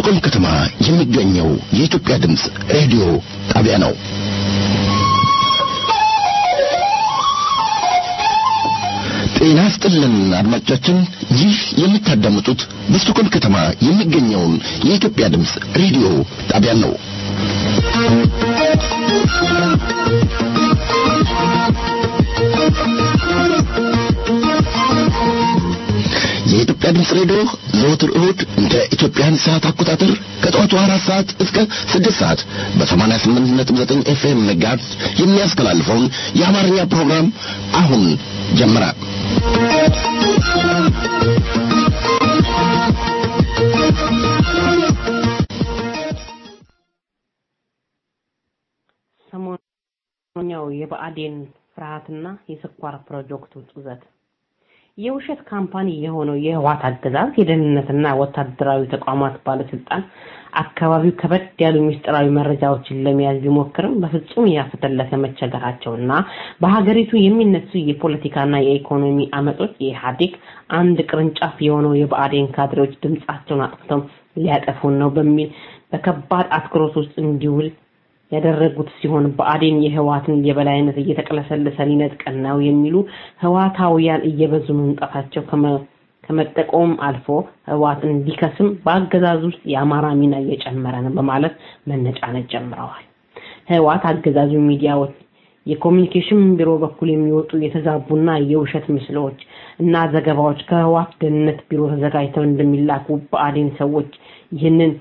በስቱቆልም ከተማ የሚገኘው የኢትዮጵያ ድምፅ ሬዲዮ ጣቢያ ነው። ጤና ስጥልን አድማጮቻችን፣ ይህ የምታዳምጡት በስቱቆልም ከተማ የሚገኘውን የኢትዮጵያ ድምፅ ሬዲዮ ጣቢያ ነው። የኢትዮጵያ ድምፅ ሬዲዮ ዘወትር እሁድ እንደ ኢትዮጵያን ሰዓት አቆጣጠር ከጠዋቱ አራት ሰዓት እስከ ስድስት ሰዓት በሰማንያ ስምንት ነጥብ ዘጠኝ ኤፍኤም ሜጋሄርዝ የሚያስተላልፈውን የአማርኛ ፕሮግራም አሁን ጀመረ። ሰሞኛው የብአዴን ፍርሃትና የስኳር ፕሮጀክቱ ጡዘት የውሸት ካምፓኒ የሆነው የህዋት አገዛዝ የደህንነትና ወታደራዊ ተቋማት ባለስልጣን አካባቢው ከበድ ያሉ ምስጢራዊ መረጃዎችን ለመያዝ ቢሞክርም በፍጹም ያፈተለከ መቸገራቸውና በሀገሪቱ የሚነሱ የፖለቲካና የኢኮኖሚ አመጾች የኢህአዴግ አንድ ቅርንጫፍ የሆነው የብአዴን ካድሬዎች ድምጻቸውን አጥፍተው ሊያጠፉን ነው በሚል በከባድ አትኩሮት ውስጥ እንዲውል ያደረጉት ሲሆን ብአዴን የህዋትን የበላይነት እየተቀለሰለሰ ሊነጥቀን ነው የሚሉ ህዋታውያን እየበዙ መምጣታቸው ከመጠቆም አልፎ ህዋት እንዲከስም በአገዛዙ ውስጥ የአማራ ሚና እየጨመረ ነው በማለት መነጫነጭ ጀምረዋል። ህዋት አገዛዙ ሚዲያዎች የኮሚኒኬሽን ቢሮ በኩል የሚወጡ የተዛቡና የውሸት ምስሎች እና ዘገባዎች ከህዋት ደህንነት ቢሮ ተዘጋጅተው እንደሚላኩ ብአዴን ሰዎች ይህንን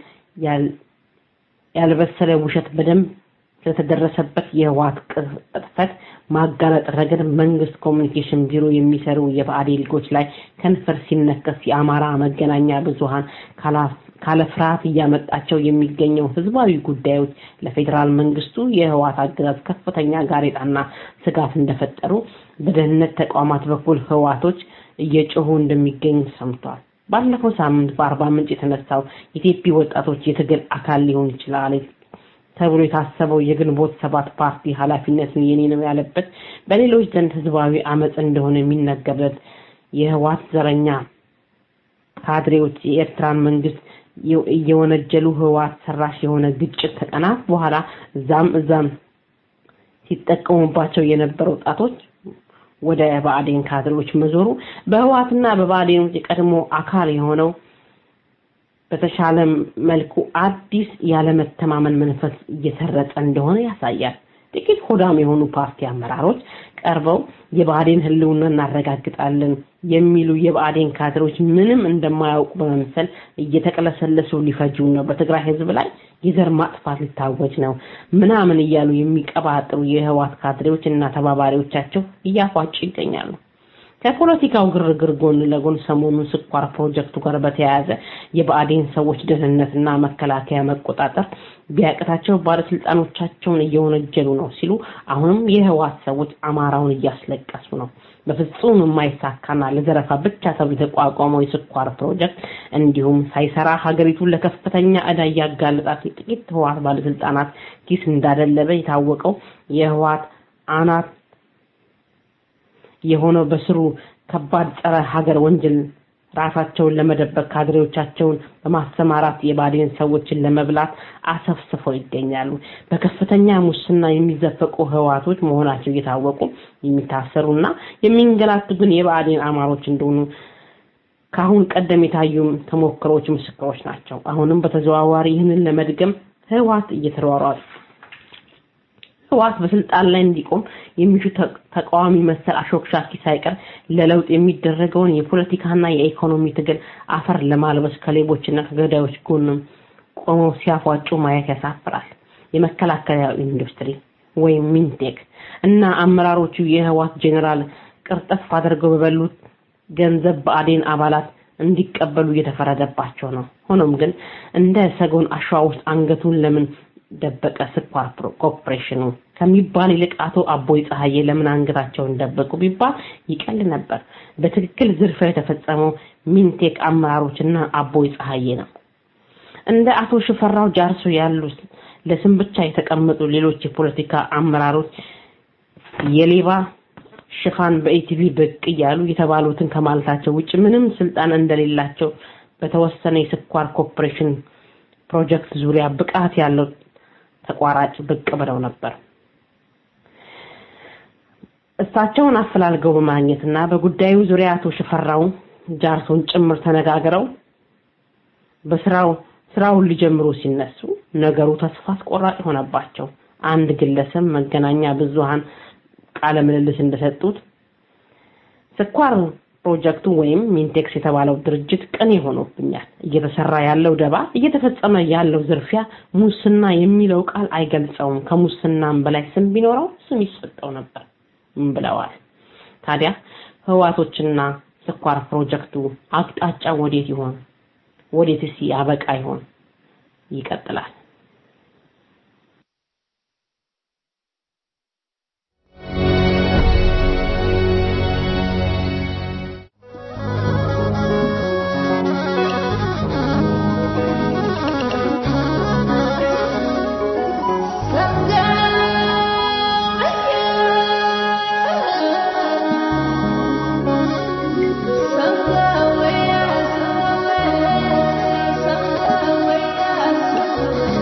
ያልበሰለ ውሸት በደንብ ስለተደረሰበት የህዋት ቅጥፈት ማጋለጥ ረገድ መንግስት ኮሚኒኬሽን ቢሮ የሚሰሩ የብአዴን ሊጎች ላይ ከንፈር ሲነከስ የአማራ መገናኛ ብዙሃን ካለ ፍርሃት እያመጣቸው የሚገኘው ህዝባዊ ጉዳዮች ለፌዴራል መንግስቱ የህዋት አገዛዝ ከፍተኛ ጋሬጣና ስጋት እንደፈጠሩ በደህንነት ተቋማት በኩል ህዋቶች እየጮሁ እንደሚገኝ ሰምቷል። ባለፈው ሳምንት በአርባ ምንጭ የተነሳው የኢትዮጵያ ወጣቶች የትግል አካል ሊሆን ይችላል ተብሎ የታሰበው የግንቦት ሰባት ፓርቲ ኃላፊነትን የኔ ነው ያለበት በሌሎች ዘንድ ህዝባዊ አመፅ እንደሆነ የሚነገርለት የህዋት ዘረኛ ካድሬዎች የኤርትራን መንግስት እየወነጀሉ ህዋት ሰራሽ የሆነ ግጭት ከቀናት በኋላ እዛም እዛም ሲጠቀሙባቸው የነበሩ ወጣቶች ወደ ብአዴን ካድሬዎች መዞሩ በህዋትና በብአዴን የቀድሞ አካል የሆነው በተሻለ መልኩ አዲስ ያለመተማመን መንፈስ እየሰረጸ እንደሆነ ያሳያል። ጥቂት ሆዳም የሆኑ ፓርቲ አመራሮች ቀርበው የብአዴን ህልውና እናረጋግጣለን የሚሉ የብአዴን ካድሬዎች ምንም እንደማያውቁ በመምሰል እየተቀለሰለሱ ሊፈጁ ነው፣ በትግራይ ህዝብ ላይ የዘር ማጥፋት ሊታወጅ ነው ምናምን እያሉ የሚቀባጥሩ የህዋት ካድሬዎች እና ተባባሪዎቻቸው እያፏጩ ይገኛሉ። ከፖለቲካው ግርግር ጎን ለጎን ሰሞኑን ስኳር ፕሮጀክቱ ጋር በተያያዘ የብአዴን ሰዎች ደህንነትና መከላከያ መቆጣጠር ቢያቅታቸው ባለስልጣኖቻቸውን እየወነጀሉ ነው ሲሉ አሁንም የህዋት ሰዎች አማራውን እያስለቀሱ ነው። በፍጹም የማይሳካና ለዘረፋ ብቻ ተብሎ የተቋቋመው የስኳር ፕሮጀክት እንዲሁም ሳይሰራ ሀገሪቱን ለከፍተኛ ዕዳ እያጋለጣት ጥቂት ህዋት ባለስልጣናት ኪስ እንዳደለበ የታወቀው የህዋት አናት የሆነው በስሩ ከባድ ጸረ ሀገር ወንጀል ራሳቸውን ለመደበቅ ካድሬዎቻቸውን በማሰማራት የባዴን ሰዎችን ለመብላት አሰፍስፈው ይገኛሉ። በከፍተኛ ሙስና የሚዘፈቁ ህዋቶች መሆናቸው እየታወቁ የሚታሰሩና የሚንገላቱ ግን የብአዴን አማሮች እንደሆኑ ከአሁን ቀደም የታዩ ተሞክሮች ምስክሮች ናቸው። አሁንም በተዘዋዋሪ ይህንን ለመድገም ህዋት እየተሯሯጡ ህዋት በስልጣን ላይ እንዲቆም የሚሹ ተቃዋሚ መሰል አሾክሻኪ ሳይቀር ለለውጥ የሚደረገውን የፖለቲካና የኢኮኖሚ ትግል አፈር ለማልበስ ከሌቦችና ከገዳዮች ጎንም ቆመው ሲያፏጩ ማየት ያሳፍራል። የመከላከያ ኢንዱስትሪ ወይም ሚንቴክ እና አመራሮቹ የህዋት ጄኔራል ቅርጥፍ አድርገው በበሉት ገንዘብ ብአዴን አባላት እንዲቀበሉ እየተፈረደባቸው ነው። ሆኖም ግን እንደ ሰጎን አሸዋ ውስጥ አንገቱን ለምን ደበቀ ስኳር ኮርፖሬሽኑ ከሚባል ይልቅ አቶ አቦይ ፀሐዬ ለምን አንገታቸውን ደበቁ ቢባል ይቀል ነበር። በትክክል ዝርፊያ የተፈጸመው ሚንቴክ አመራሮችና አቦይ ፀሐዬ ነው። እንደ አቶ ሽፈራው ጃርሶ ያሉ ለስም ብቻ የተቀመጡ ሌሎች የፖለቲካ አመራሮች የሌባ ሽፋን በኢቲቪ ብቅ እያሉ የተባሉትን ከማለታቸው ውጭ ምንም ስልጣን እንደሌላቸው በተወሰነ የስኳር ኮርፖሬሽን ፕሮጀክት ዙሪያ ብቃት ያለው ተቋራጭ ብቅ ብለው ነበር። እሳቸውን አፈላልገው በማግኘትና በጉዳዩ ዙሪያ አቶ ሽፈራው ጃርሶን ጭምር ተነጋግረው በስራው ስራውን ሊጀምሩ ሲነሱ ነገሩ ተስፋ አስቆራጭ ሆነባቸው። አንድ ግለሰብ መገናኛ ብዙሃን ቃለ ምልልስ እንደሰጡት ስኳር ፕሮጀክቱ ወይም ሚንቴክስ የተባለው ድርጅት ቅን ሆኖብኛል። እየተሰራ ያለው ደባ፣ እየተፈጸመ ያለው ዝርፊያ፣ ሙስና የሚለው ቃል አይገልጸውም። ከሙስናም በላይ ስም ቢኖረው ስም ይሰጠው ነበር ብለዋል። ታዲያ ህዋቶችና ስኳር ፕሮጀክቱ አቅጣጫ ወዴት ይሆን? ወዴትስ ያበቃ ይሆን? ይቀጥላል። Some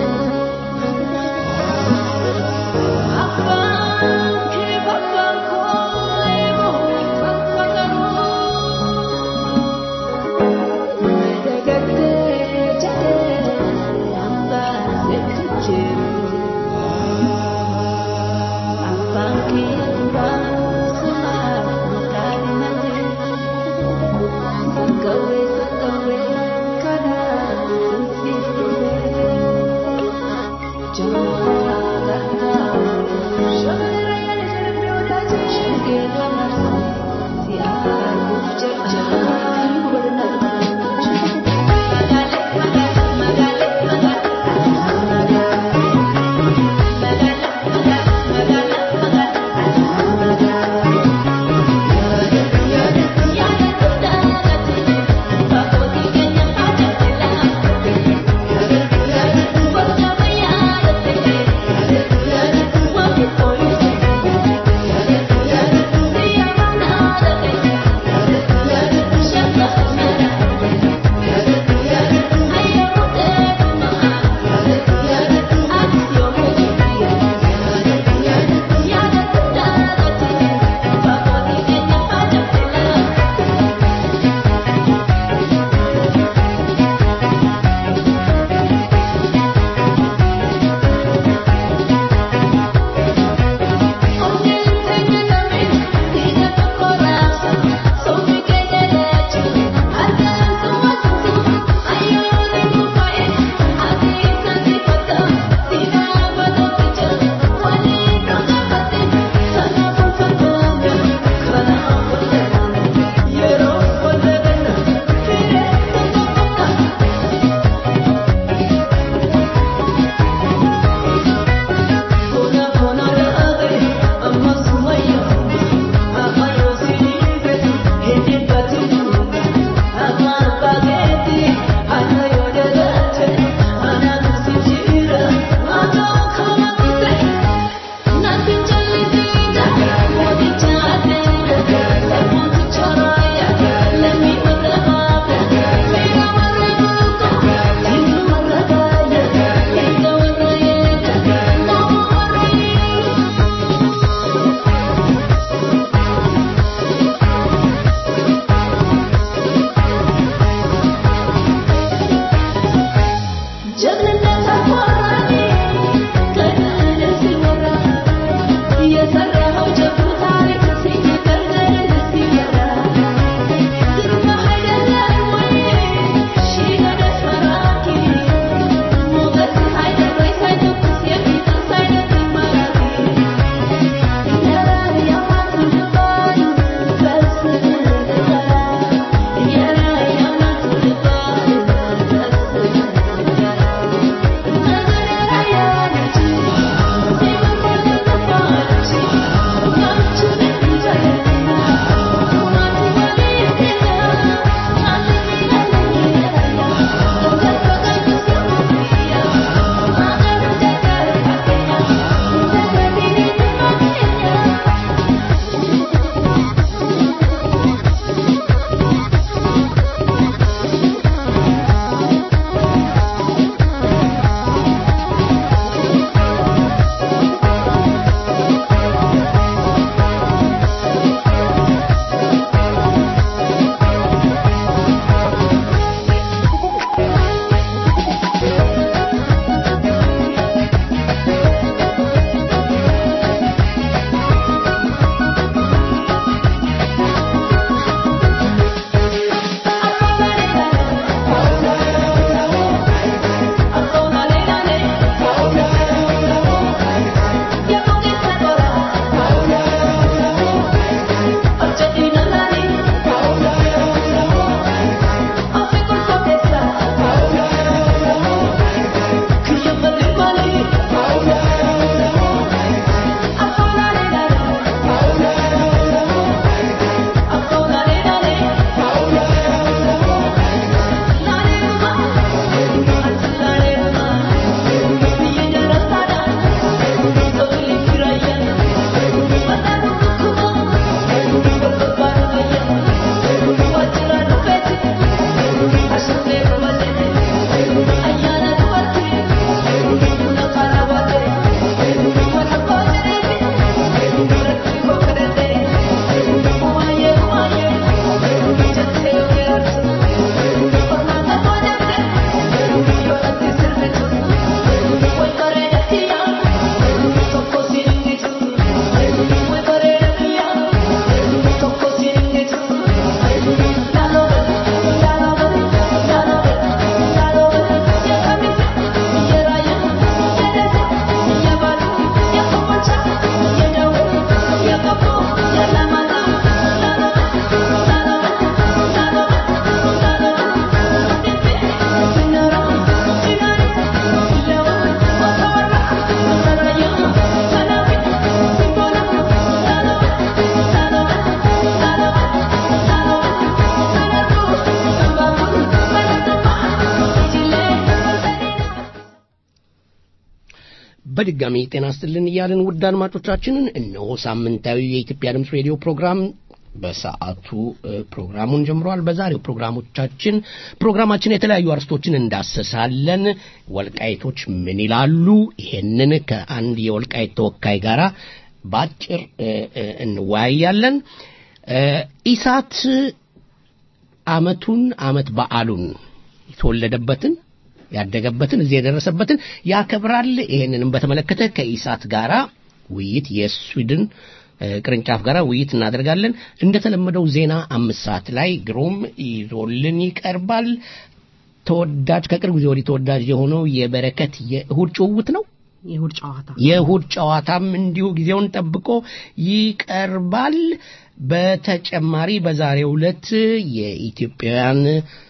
በድጋሚ ጤና ስትልን እያልን ውድ አድማጮቻችንን እነሆ ሳምንታዊ የኢትዮጵያ ድምፅ ሬዲዮ ፕሮግራም በሰዓቱ ፕሮግራሙን ጀምሯል። በዛሬው ፕሮግራሞቻችን ፕሮግራማችን የተለያዩ አርስቶችን እንዳሰሳለን። ወልቃይቶች ምን ይላሉ? ይሄንን ከአንድ የወልቃይት ተወካይ ጋር በአጭር እንወያያለን። ኢሳት አመቱን አመት በዓሉን የተወለደበትን ያደገበትን እዚህ የደረሰበትን ያከብራል። ይሄንንም በተመለከተ ከኢሳት ጋራ ውይይት የስዊድን ቅርንጫፍ ጋር ውይይት እናደርጋለን። እንደተለመደው ዜና አምስት ሰዓት ላይ ግሩም ይዞልን ይቀርባል። ተወዳጅ ከቅርብ ጊዜ ወዲህ ተወዳጅ የሆነው የበረከት የእሁድ ጭውውት ነው። የእሁድ ጨዋታ የእሁድ ጨዋታም እንዲሁ ጊዜውን ጠብቆ ይቀርባል። በተጨማሪ በዛሬው ዕለት የኢትዮጵያውያን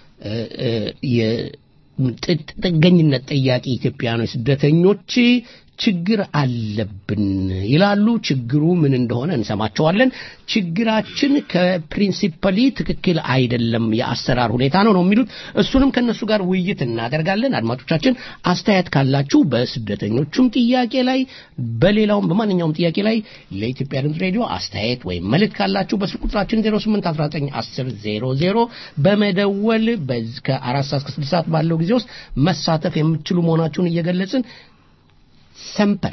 ጥገኝነት ጠያቂ ኢትዮጵያውያኖች ስደተኞች ችግር አለብን ይላሉ። ችግሩ ምን እንደሆነ እንሰማቸዋለን። ችግራችን ከፕሪንሲፐሊ ትክክል አይደለም፣ የአሰራር ሁኔታ ነው ነው የሚሉት። እሱንም ከእነሱ ጋር ውይይት እናደርጋለን። አድማጮቻችን አስተያየት ካላችሁ በስደተኞቹም ጥያቄ ላይ በሌላውም በማንኛውም ጥያቄ ላይ ለኢትዮጵያ ድምፅ ሬዲዮ አስተያየት ወይም መልእክት ካላችሁ በስልክ ቁጥራችን 08191000 በመደወል ከአራት ሰዓት እስከ ስድስት ሰዓት ባለው ጊዜ ውስጥ መሳተፍ የምትችሉ መሆናችሁን እየገለጽን ሰምፐር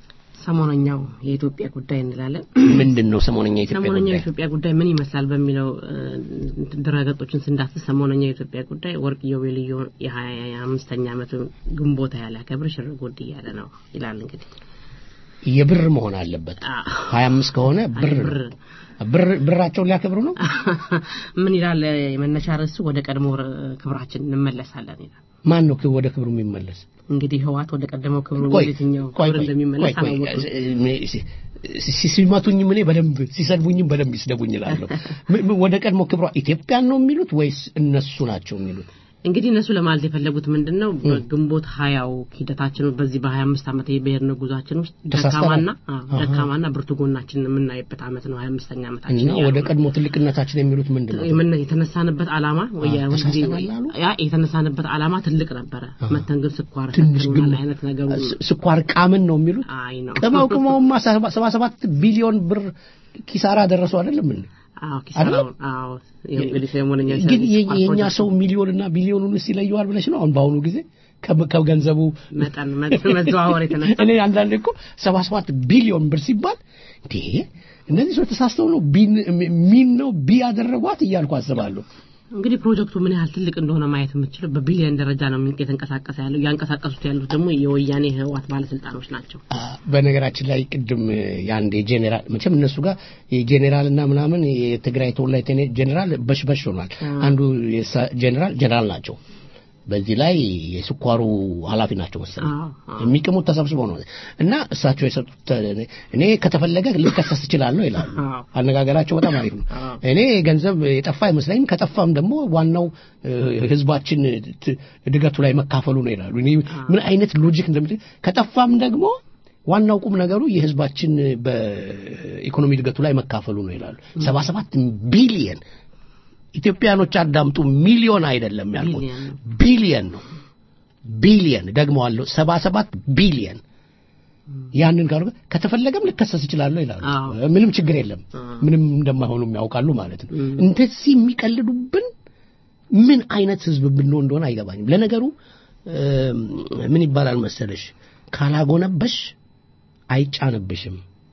ሰሞነኛው የኢትዮጵያ ጉዳይ እንላለን። ምንድን ነው ሰሞነኛ የኢትዮጵያ ሰሞነኛው ጉዳይ? የኢትዮጵያ ጉዳይ ምን ይመስላል በሚለው ድረገጾችን ስንዳስስ ሰሞነኛው የኢትዮጵያ ጉዳይ ወርቅ ኢዮቤልዩ የሀያ አምስተኛ ዓመቱ ግንቦት ያለ ከብር ሽር ጉድ እያለ ነው ይላል። እንግዲህ የብር መሆን አለበት። አዎ። ሀያ አምስት ከሆነ ብር ነው። ብር ብር ብራቸውን ሊያከብሩ ነው። ምን ይላል የመነሻ ርዕሱ ወደ ቀድሞ ክብራችን እንመለሳለን ይላል። ማን ነው ወደ ክብሩ የሚመለስ? እንግዲህ ህዋት ወደ ቀደመው ክብሩ ቆይ የትኛው ቆይ ክብር ቆይ እንደሚመለስ ቆይ ቆይ አላወቅም። ሲ- ሲመቱኝም እኔ በደንብ ሲሰድቡኝም በደንብ ይስደቡኝ እላለሁ። ም- ም- ወደ ቀድሞ ክብሯ ኢትዮጵያን ነው የሚሉት ወይስ እነሱ ናቸው የሚሉት? እንግዲህ እነሱ ለማለት የፈለጉት ምንድን ነው? በግንቦት ሀያው ሂደታችን በዚህ በሀያ አምስት ዓመት የብሔርነ ጉዟችን ውስጥ ተሳስተናል። ደካማና አዎ፣ አሃ። ደካማና ብርቱ ጎናችንን የምናይበት ዓመት ነው ሀያ አምስተኛ ዓመታችን እና እያሉ ወደ ነው። ቀድሞ ትልቅነታችን የሚሉት ምንድን ነው? የምን- የተነሳንበት ዓላማ ወይ አዎ፣ ሁል ጊዜ ተሳስተናል አሉ? ያ የተነሳንበት ዓላማ ትልቅ ነበረ። መተን ግን ስኳር ትንሽ ግን ሰክሮናል አይነት ነገሩ ስ- ስኳር ቃምን ነው የሚሉት። አይ ነው ቅመው ቅመውማ ሰባ ሰባ ሰባት ቢሊዮን ብር ኪሳራ ደረሱ አይደለም እንዴ? አዎ ኪሳራውን አዎ እንግዲህ ሰሞነኛ ግን የ- የኛ ሰው ሚሊዮንና ቢሊዮኑን ይለየዋል ብለሽ ነው አሁን በአሁኑ ጊዜ ከ- ከገንዘቡ መጠን መ- መዘዋወር የተነሳ እኔ አንዳንድ እኮ ሰባ ሰባት ቢሊዮን ብር ሲባል እንዴ እነዚህ ሰዎች ተሳስተው ነው ቢን ሚን ነው ቢ ያደረጓት እያልኩ አስባለሁ። እንግዲህ ፕሮጀክቱ ምን ያህል ትልቅ እንደሆነ ማየት የምትችለው በቢሊዮን ደረጃ ነው የተንቀሳቀሰ ያለው። ያንቀሳቀሱት ያሉት ደግሞ የወያኔ ህወሓት ባለስልጣኖች ናቸው። አ፣ በነገራችን ላይ ቅድም የአንድ የጄኔራል መቼም እነሱ ጋር የጄኔራል እና ምናምን የትግራይ ተወላጅ ቴኔ- ጄኔራል በሽበሽ ሆኗል። አንዱ የሳ- ጄኔራል ጄኔራል ናቸው። በዚህ ላይ የስኳሩ ኃላፊ ናቸው መሰለኝ። አዎ፣ አዎ። የሚቅሙት ተሰብስበው ነው እና እሳቸው የሰጡት እኔ ከተፈለገ ልከሰስ እችላለሁ ይላሉ። አዎ። አነጋገራቸው በጣም አሪፍ ነው። አዎ። እኔ ገንዘብ የጠፋ አይመስለኝም። ከጠፋም ደግሞ ዋናው እ፣ ህዝባችን ት- እድገቱ ላይ መካፈሉ ነው ይላሉ። እኔ ምን አይነት ሎጂክ እንደምት ከጠፋም ደግሞ ዋናው ቁም ነገሩ የህዝባችን በኢኮኖሚ እድገቱ ላይ መካፈሉ ነው ይላሉ። ሰባ ሰባት ቢሊየን ኢትዮጵያኖች አዳምጡ፣ ሚሊዮን አይደለም ያልኩት ቢሊየን ነው። ቢሊየን ነው። ቢሊየን ደግመዋለሁ፣ ሰባ ሰባት ቢሊየን ያንን ጋር ከተፈለገም ልከሰስ እችላለሁ ይላሉ። አዎ። ምንም ችግር የለም። አዎ። ምንም እንደማይሆኑም ያውቃሉ ማለት ነው። እም። እንደዚህ የሚቀልዱብን ምን አይነት ህዝብ ብንሆን እንደሆነ አይገባኝም። ለነገሩ እም፣ ምን ይባላል መሰለሽ ካላጎነበሽ አይጫንብሽም።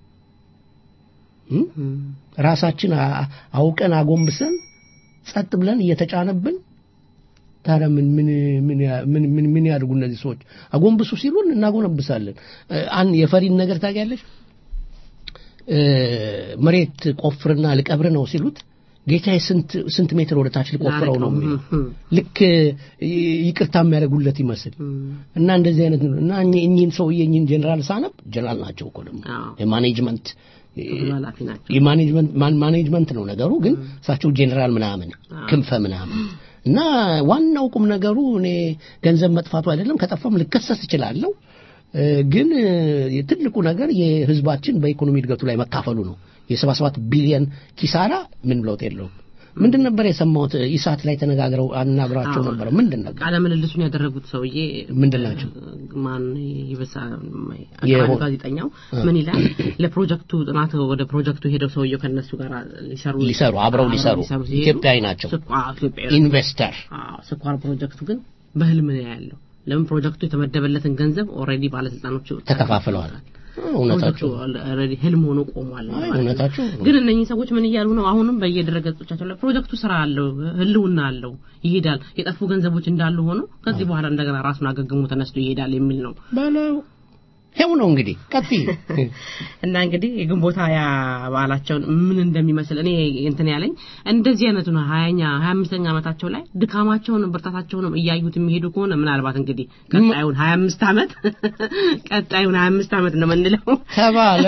እም? እም። ራሳችን አ- አውቀን አጎንብሰን ጸጥ ብለን እየተጫነብን ታዲያ ምን ምን ምን ያ- ምን ምን ምን ያድርጉ እነዚህ ሰዎች? አጎንብሱ ሲሉን እናጎነብሳለን። እ፣ አን የፈሪን ነገር ታውቂያለሽ? እ፣ መሬት ቆፍርና ልቀብር ነው ሲሉት ጌታዬ ስንት ስንት ሜትር ወደ ታች ልቆፍረው ነው የሚለው እም። ልክ ይ- ይቅርታ የሚያደርጉለት ይመስል እም። እና እንደዚህ አይነት ነው እና እኚህ- እኚህን ሰውዬ እኚህን ጀነራል ሳነብ ጀነራል ናቸው እኮ ደግሞ አዎ። የማኔጅመንት ብዙ ኃላፊ ናቸው። የማኔጅመንት ማን- ማኔጅመንት ነው ነገሩ። ግን እሳቸው ጄኔራል ምናምን ክንፈ ምናምን እና ዋናው ቁም ነገሩ እኔ ገንዘብ መጥፋቱ አይደለም። ከጠፋም ልከሰስ እችላለሁ። እ፣ ግን እ፣ ትልቁ ነገር የህዝባችን በኢኮኖሚ እድገቱ ላይ መካፈሉ ነው። የሰባ ሰባት ቢሊየን ኪሳራ ምን ለውጥ የለውም። ምንድን ነበር የሰማሁት? ኢሳት ላይ ተነጋግረው አናግሯቸው አዎ። ነበር። ምንድን ነበር? ቃለ ምልልሱን ያደረጉት ሰውዬ ምንድን ናቸው? ማን ይበሳ የሆ- ጋዜጠኛው ምን ይላል? ለፕሮጀክቱ ጥናት ወደ ፕሮጀክቱ ሄደው ሰውየው ከነሱ ጋር ሊሰሩ ሊሰሩ አብረው ሊሰሩ ሲሄዱ ኢትዮጵያዊ ናቸው። ስኳ- አዎ፣ ኢትዮጵያዊ ኢንቨስተር አዎ፣ ስኳር ፕሮጀክቱ ግን በህልም ነው ያለው። ለምን ፕሮጀክቱ የተመደበለትን ገንዘብ ኦልሬዲ ባለስልጣኖቹ ተከፋፍለዋል። እውነታቸው ፕሮጀክቱ ኦልሬዲ ህልም ሆኖ ቆሟል። አይ፣ ማለት ነው። እውነታቸው ግን እነኚህ ሰዎች ምን እያሉ ነው? አሁንም በየድረገጾቻቸው ላይ ፕሮጀክቱ ስራ አለው፣ ህልውና አለው፣ ይሄዳል። የጠፉ ገንዘቦች እንዳሉ ሆኖ ከዚህ በኋላ እንደገና ራሱን አገግሞ ተነስቶ ይሄዳል የሚል ነው። በለው ይኸው ነው እንግዲህ ቀጥይ። እና እንግዲህ የግንቦት ሀያ በዓላቸውን ምን እንደሚመስል እኔ እንትን ያለኝ እንደዚህ አይነቱ ነው። ሀያኛ ሀያ አምስተኛ ዓመታቸው ላይ ድካማቸውንም ብርታታቸውንም እያዩት የሚሄዱ ከሆነ ምናልባት እንግዲህ ቀጣዩን ሀያ አምስት ዓመት ቀጣዩን ሀያ አምስት ዓመት ነው የምንለው ተባለ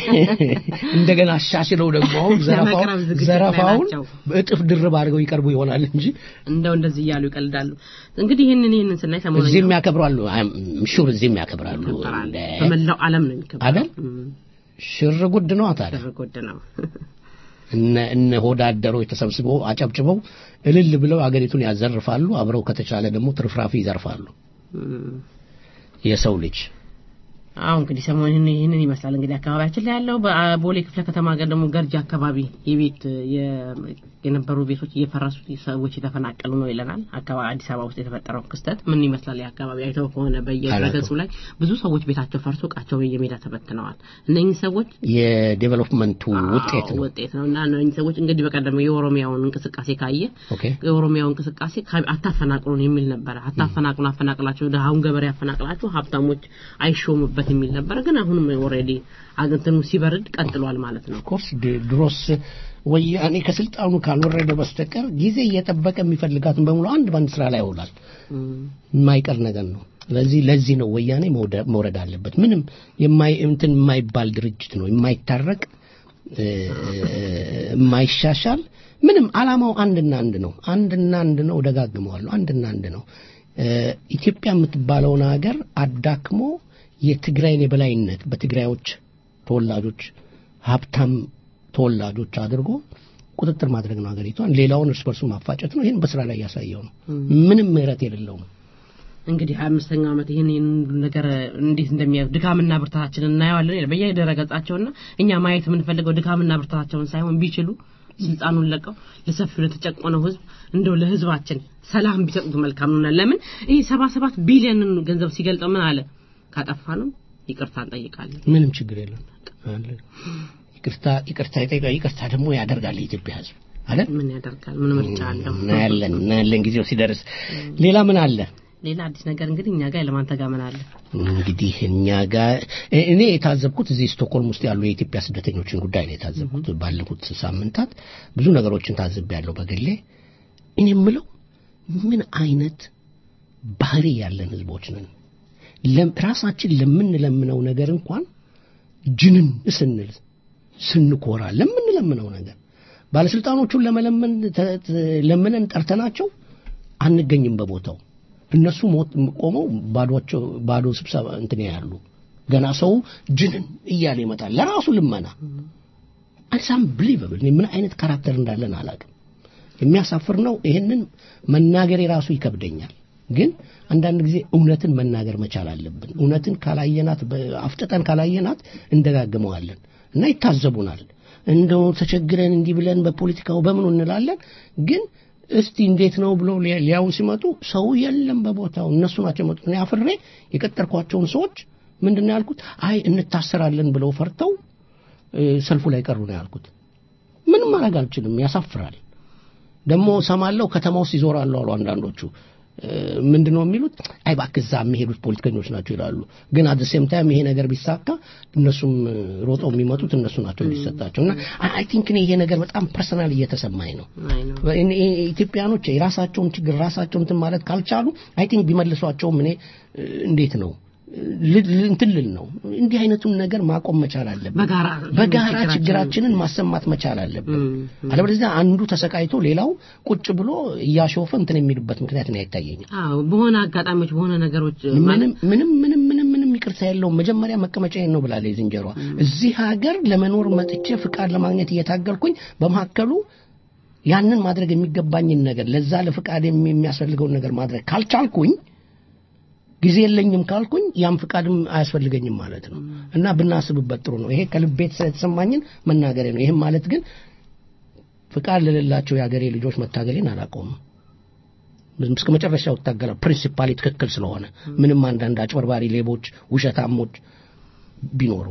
እንደገና አሻሽለው ደግሞ አሁን ዘረፋውን ለመቅረብ ዝግጅት ላይ ዘረፋውን ናቸው። በእጥፍ ድርብ አድርገው ይቀርቡ ይሆናል እንጂ እንደው እንደዚህ እያሉ ይቀልዳሉ። እንግዲህ ይህንን ይህንን ስናይ ሰሞኑን እዚህም ያከብራሉ። ሹር እዚህም ያከብራሉ። ይከበራል። እንደ- በመላው ዓለም ነው የሚከበረው። አይደል? እም፣ ሽር ጉድ ነው ታዲያ። ሽርጉድ ነው። እነ እነ ሆዳደሮች ተሰብስበው አጨብጭበው እልል ብለው አገሪቱን ያዘርፋሉ። አብረው ከተቻለ ደግሞ ትርፍራፊ ይዘርፋሉ። እም፣ የሰው ልጅ አዎ እንግዲህ ሰሞኑን ይህንን ይመስላል። እንግዲህ አካባቢያችን ላይ ያለው በቦሌ ክፍለ ከተማ ጋር ደግሞ ገርጂ አካባቢ የቤት የ- የነበሩ ቤቶች እየፈረሱ ሰዎች የተፈናቀሉ ነው ይለናል። አካባቢ አዲስ አበባ ውስጥ የተፈጠረው ክስተት ምን ይመስላል? የአካባቢ አይተው ከሆነ በየድረገጹ ላይ ብዙ ሰዎች ቤታቸው ፈርሶ እቃቸው በየሜዳ ተበትነዋል። እነኚህ ሰዎች የዴቨሎፕመንቱ ውጤት አዎ፣ ነው። ውጤት ነው እና እነኚህ ሰዎች እንግዲህ በቀደም የኦሮሚያውን እንቅስቃሴ ካየ ኦኬ የኦሮሚያው እንቅስቃሴ ከ- አታፈናቅሉን የሚል ነበረ። አታፈናቅሉን፣ አፈናቅላችሁ ድሃውን ገበሬ አፈናቅላችሁ ሀብታሞች አይሾሙበት የሚል ነበረ። ግን አሁንም ኦልሬዲ አግንትኑ ሲበርድ ቀጥሏል ማለት ነው። ኦፍኮርስ ድሮስ ወያኔ ከስልጣኑ ካልወረደ በስተቀር ጊዜ እየጠበቀ የሚፈልጋትን በሙሉ አንድ በአንድ ስራ ላይ ያውላል። የማይቀር ነገር ነው። ስለዚህ ለዚህ ነው ወያኔ መውደ- መውረድ አለበት። ምንም የማይ እንትን የማይባል ድርጅት ነው፣ የማይታረቅ እ፣ የማይሻሻል ምንም አላማው አንድና አንድ ነው። አንድና አንድ ነው። ደጋግመዋለሁ። አንድና አንድ ነው። እ፣ ኢትዮጵያ የምትባለውን ሀገር አዳክሞ የትግራይን የበላይነት በትግራዮች ተወላጆች ሀብታም ተወላጆች አድርጎ ቁጥጥር ማድረግ ነው ሀገሪቷን። ሌላውን እርስ በርሱ ማፋጨት ነው። ይህን በስራ ላይ ያሳየው ነው። ምንም ምህረት የሌለው ነው። እንግዲህ ሀያ አምስተኛው ዓመት ይህን ይህን ነገር እንዴት እንደሚያ ድካምና ብርታታችን እናየዋለን ይላል በየድረገጻቸውና እኛ ማየት የምንፈልገው ድካምና ብርታታቸውን ሳይሆን ቢችሉ ስልጣኑን ለቀው ለሰፊው ለተጨቆነው ህዝብ እንደው ለህዝባችን ሰላም ቢሰጡት መልካም ነው። ለምን ይህ ሰባ ሰባት ቢሊዮንን ገንዘብ ሲገልጠው ምን አለ? ካጠፋንም ይቅርታ እንጠይቃለን። ምንም ችግር የለም። አለ። ይቅርታ ይቅርታ ይጠይቃል። ይቅርታ ደግሞ ያደርጋል የኢትዮጵያ ህዝብ አይደል? ምን ያደርጋል? ምን ምርጫ አለው? እናያለን እናያለን ጊዜው ሲደርስ። ሌላ ምን አለ? ሌላ አዲስ ነገር እንግዲህ እኛ ጋር ለማንተ ጋር ምን አለ? እንግዲህ እኛ ጋር እኔ የታዘብኩት እዚህ ስቶክሆልም ውስጥ ያሉ የኢትዮጵያ ስደተኞችን ጉዳይ ነው የታዘብኩት። ባለፉት ሳምንታት ብዙ ነገሮችን ታዝቤያለሁ በግሌ። እኔ የምለው ምን አይነት ባህሪ ያለን ህዝቦች ነን? ለም- ራሳችን ለምንለምነው ነገር እንኳን ጅንን ስንል ስንኮራ ለምንለምነው ነገር ባለስልጣኖቹን ለመለመን ተ- ተ- ለምነን ጠርተናቸው አንገኝም በቦታው እነሱ ሞት ቆመው ባዶቸው ባዶ ስብሰባ እንትን ያሉ ገና ሰው ጅንን እያለ ይመጣል ለራሱ ልመና አሳም ብሊቨብል ምን አይነት ካራክተር እንዳለን አላውቅም የሚያሳፍር ነው ይህንን መናገር የራሱ ይከብደኛል ግን አንዳንድ ጊዜ እውነትን መናገር መቻል አለብን እውነትን ካላየናት በ- አፍጥጠን ካላየናት እንደጋግመዋለን እና ይታዘቡናል እንደው ተቸግረን እንዲህ ብለን በፖለቲካው በምኑ እንላለን ግን እስቲ እንዴት ነው ብሎ ሊያ- ሊያዩ ሲመጡ ሰው የለም በቦታው እነሱ ናቸው የመጡት እኔ አፍሬ የቀጠርኳቸውን ሰዎች ምንድን ነው ያልኩት አይ እንታሰራለን ብለው ፈርተው እ፣ ሰልፉ ላይ ቀሩ ነው ያልኩት ምንም ማድረግ አልችልም ያሳፍራል ደግሞ ሰማለው ከተማ ውስጥ ይዞራሉ አሉ አንዳንዶቹ እ፣ ምንድን ነው የሚሉት አይ እባክህ እዛ የሚሄዱት ፖለቲከኞች ናቸው ይላሉ ግን አት ሴም ታይም ይሄ ነገር ቢሳካ እነሱም እ፣ ሮጠው የሚመጡት እነሱ ናቸው የሚሰጣቸው እና አይ ቲንክ እኔ ይሄ ነገር በጣም ፐርሰናል እየተሰማኝ ነው አይ ነው እኔ ኢትዮጵያኖች የራሳቸውን ችግር ራሳቸውን እንትን ማለት ካልቻሉ አይ ቲንክ ቢመልሷቸውም እኔ እ፣ እንዴት ነው ል- ል- እንትን ልል ነው እንዲህ አይነቱን ነገር ማቆም መቻል አለብን በጋራ በጋራ ችግራችንን- ችግራችንን ማሰማት መቻል አለብን እም፣ አለበለዚያ አንዱ ተሰቃይቶ ሌላው ቁጭ ብሎ እያሾፈ እንትን የሚልበት ምክንያት ነው አይታየኝም አዎ በሆነ አጋጣሚዎች በሆነ ነገሮች ምንም ምንም ምንም ምንም ምንም ይቅርታ የለውም መጀመሪያ መቀመጫዬን ነው ብላለች ዝንጀሯ እዚህ ሀገር ለመኖር መጥቼ ፍቃድ ለማግኘት እየታገልኩኝ በመካከሉ ያንን ማድረግ የሚገባኝን ነገር ለዛ ለፍቃድ የሚያስፈልገውን ነገር ማድረግ ካልቻልኩኝ ጊዜ የለኝም ካልኩኝ ያም ፍቃድም አያስፈልገኝም ማለት ነው እና ብናስብበት ጥሩ ነው። ይሄ ከልቤት የተሰማኝን መናገሬ ነው። ይህም ማለት ግን ፍቃድ ለሌላቸው የሀገሬ ልጆች መታገሌን አላቆምም። እስከ መጨረሻው እታገላለሁ። ፕሪንሲፓሊ ትክክል ስለሆነ ምንም አንዳንድ አጭበርባሪ ሌቦች፣ ውሸታሞች ቢኖሩ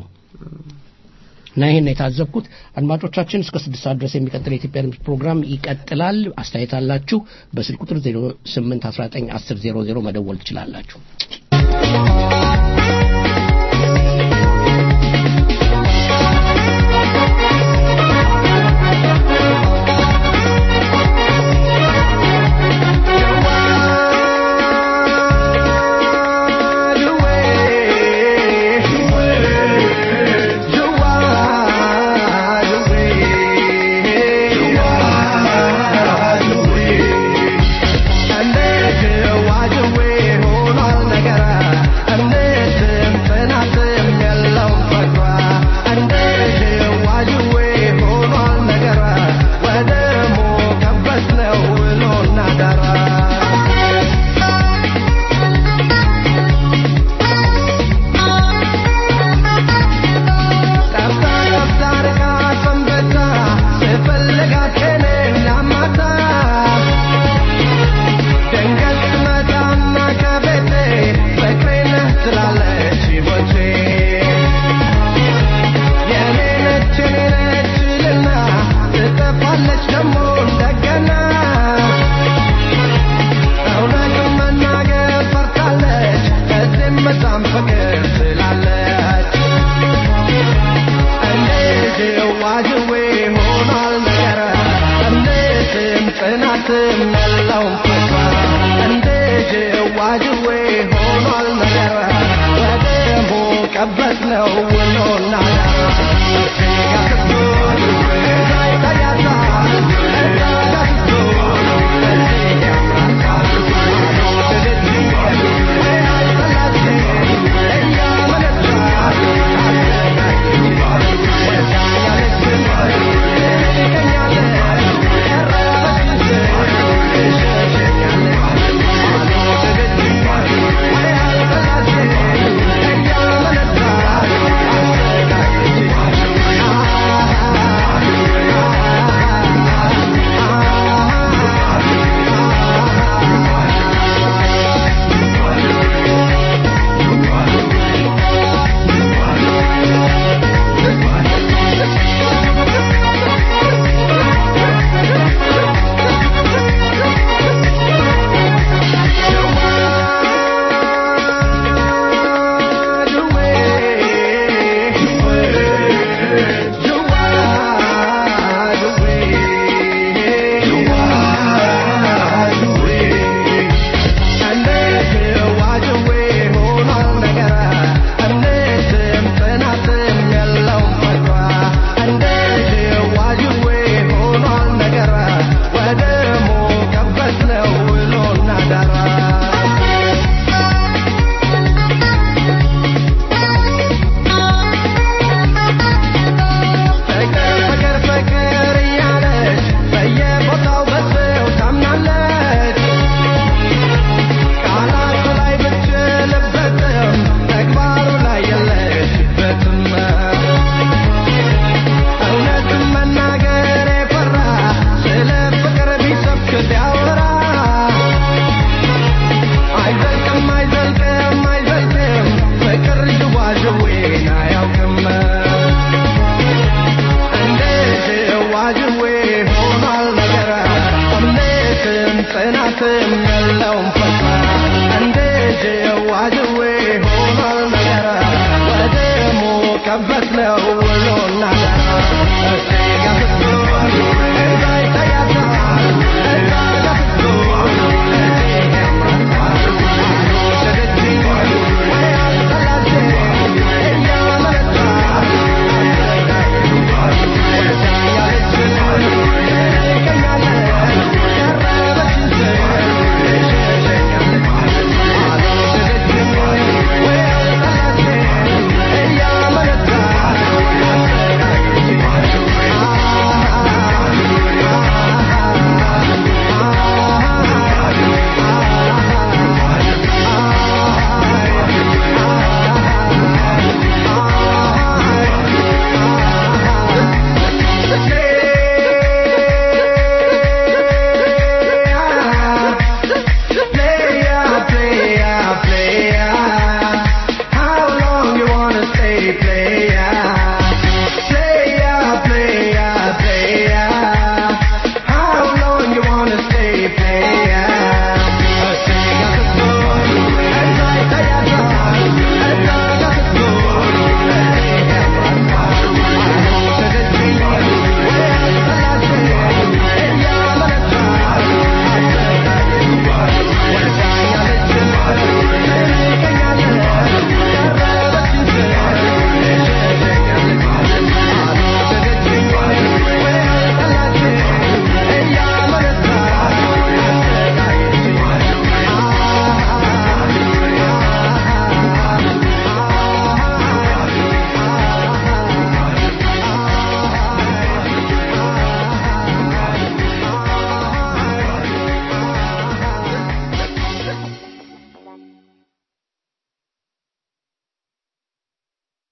እና ይሄን የታዘብኩት አድማጮቻችን እስከ ስድስት ሰዓት ድረስ የሚቀጥል የኢትዮጵያ ድምፅ ፕሮግራም ይቀጥላል። አስተያየት አላችሁ በስልክ ቁጥር 08 19 10 00 መደወል ትችላላችሁ። Yeah.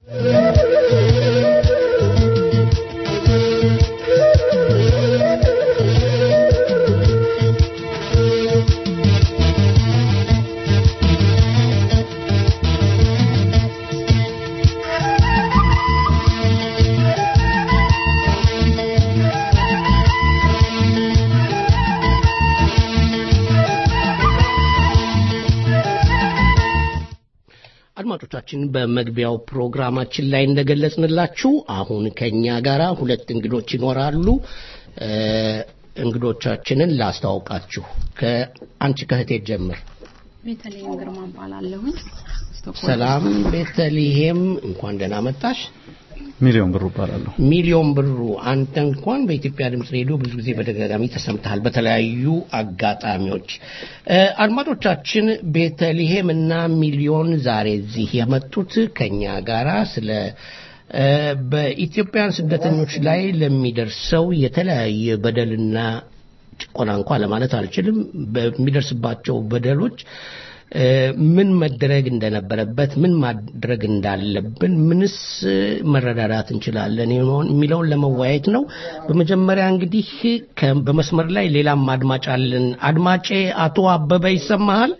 አድማጮቻችን በመግቢያው ፕሮግራማችን ላይ እንደገለጽንላችሁ አሁን ከኛ ጋር ሁለት እንግዶች ይኖራሉ። እ፣ እንግዶቻችንን ላስተዋውቃችሁ። ከአንቺ ከህቴ ጀምር። ቤተልሔም ግርማ እባላለሁኝ። ስቶክሆልም ሰላም ቤተልሔም፣ እንኳን ደህና መጣሽ። ሚሊዮን ብሩ እባላለሁ። ሚሊዮን ብሩ፣ አንተ እንኳን በኢትዮጵያ ድምፅ ሬዲዮ ብዙ ጊዜ በተደጋጋሚ ተሰምተሃል በተለያዩ አጋጣሚዎች። እ፣ አድማጮቻችን ቤተልሔም እና ሚሊዮን ዛሬ እዚህ የመጡት ከኛ ጋራ ስለ እ፣ በኢትዮጵያን ስደተኞች ላይ ለሚደርሰው የተለያየ በደልና ጭቆና እንኳ ለማለት አልችልም በሚደርስባቸው በደሎች እ፣ ምን መደረግ እንደነበረበት ምን ማድረግ እንዳለብን ምንስ መረዳዳት እንችላለን የሚለውን ለመወያየት ነው። በመጀመሪያ እንግዲህ ከ- በመስመር ላይ ሌላም አድማጭ አለን። አድማጬ አቶ አበበ ይሰማሃል?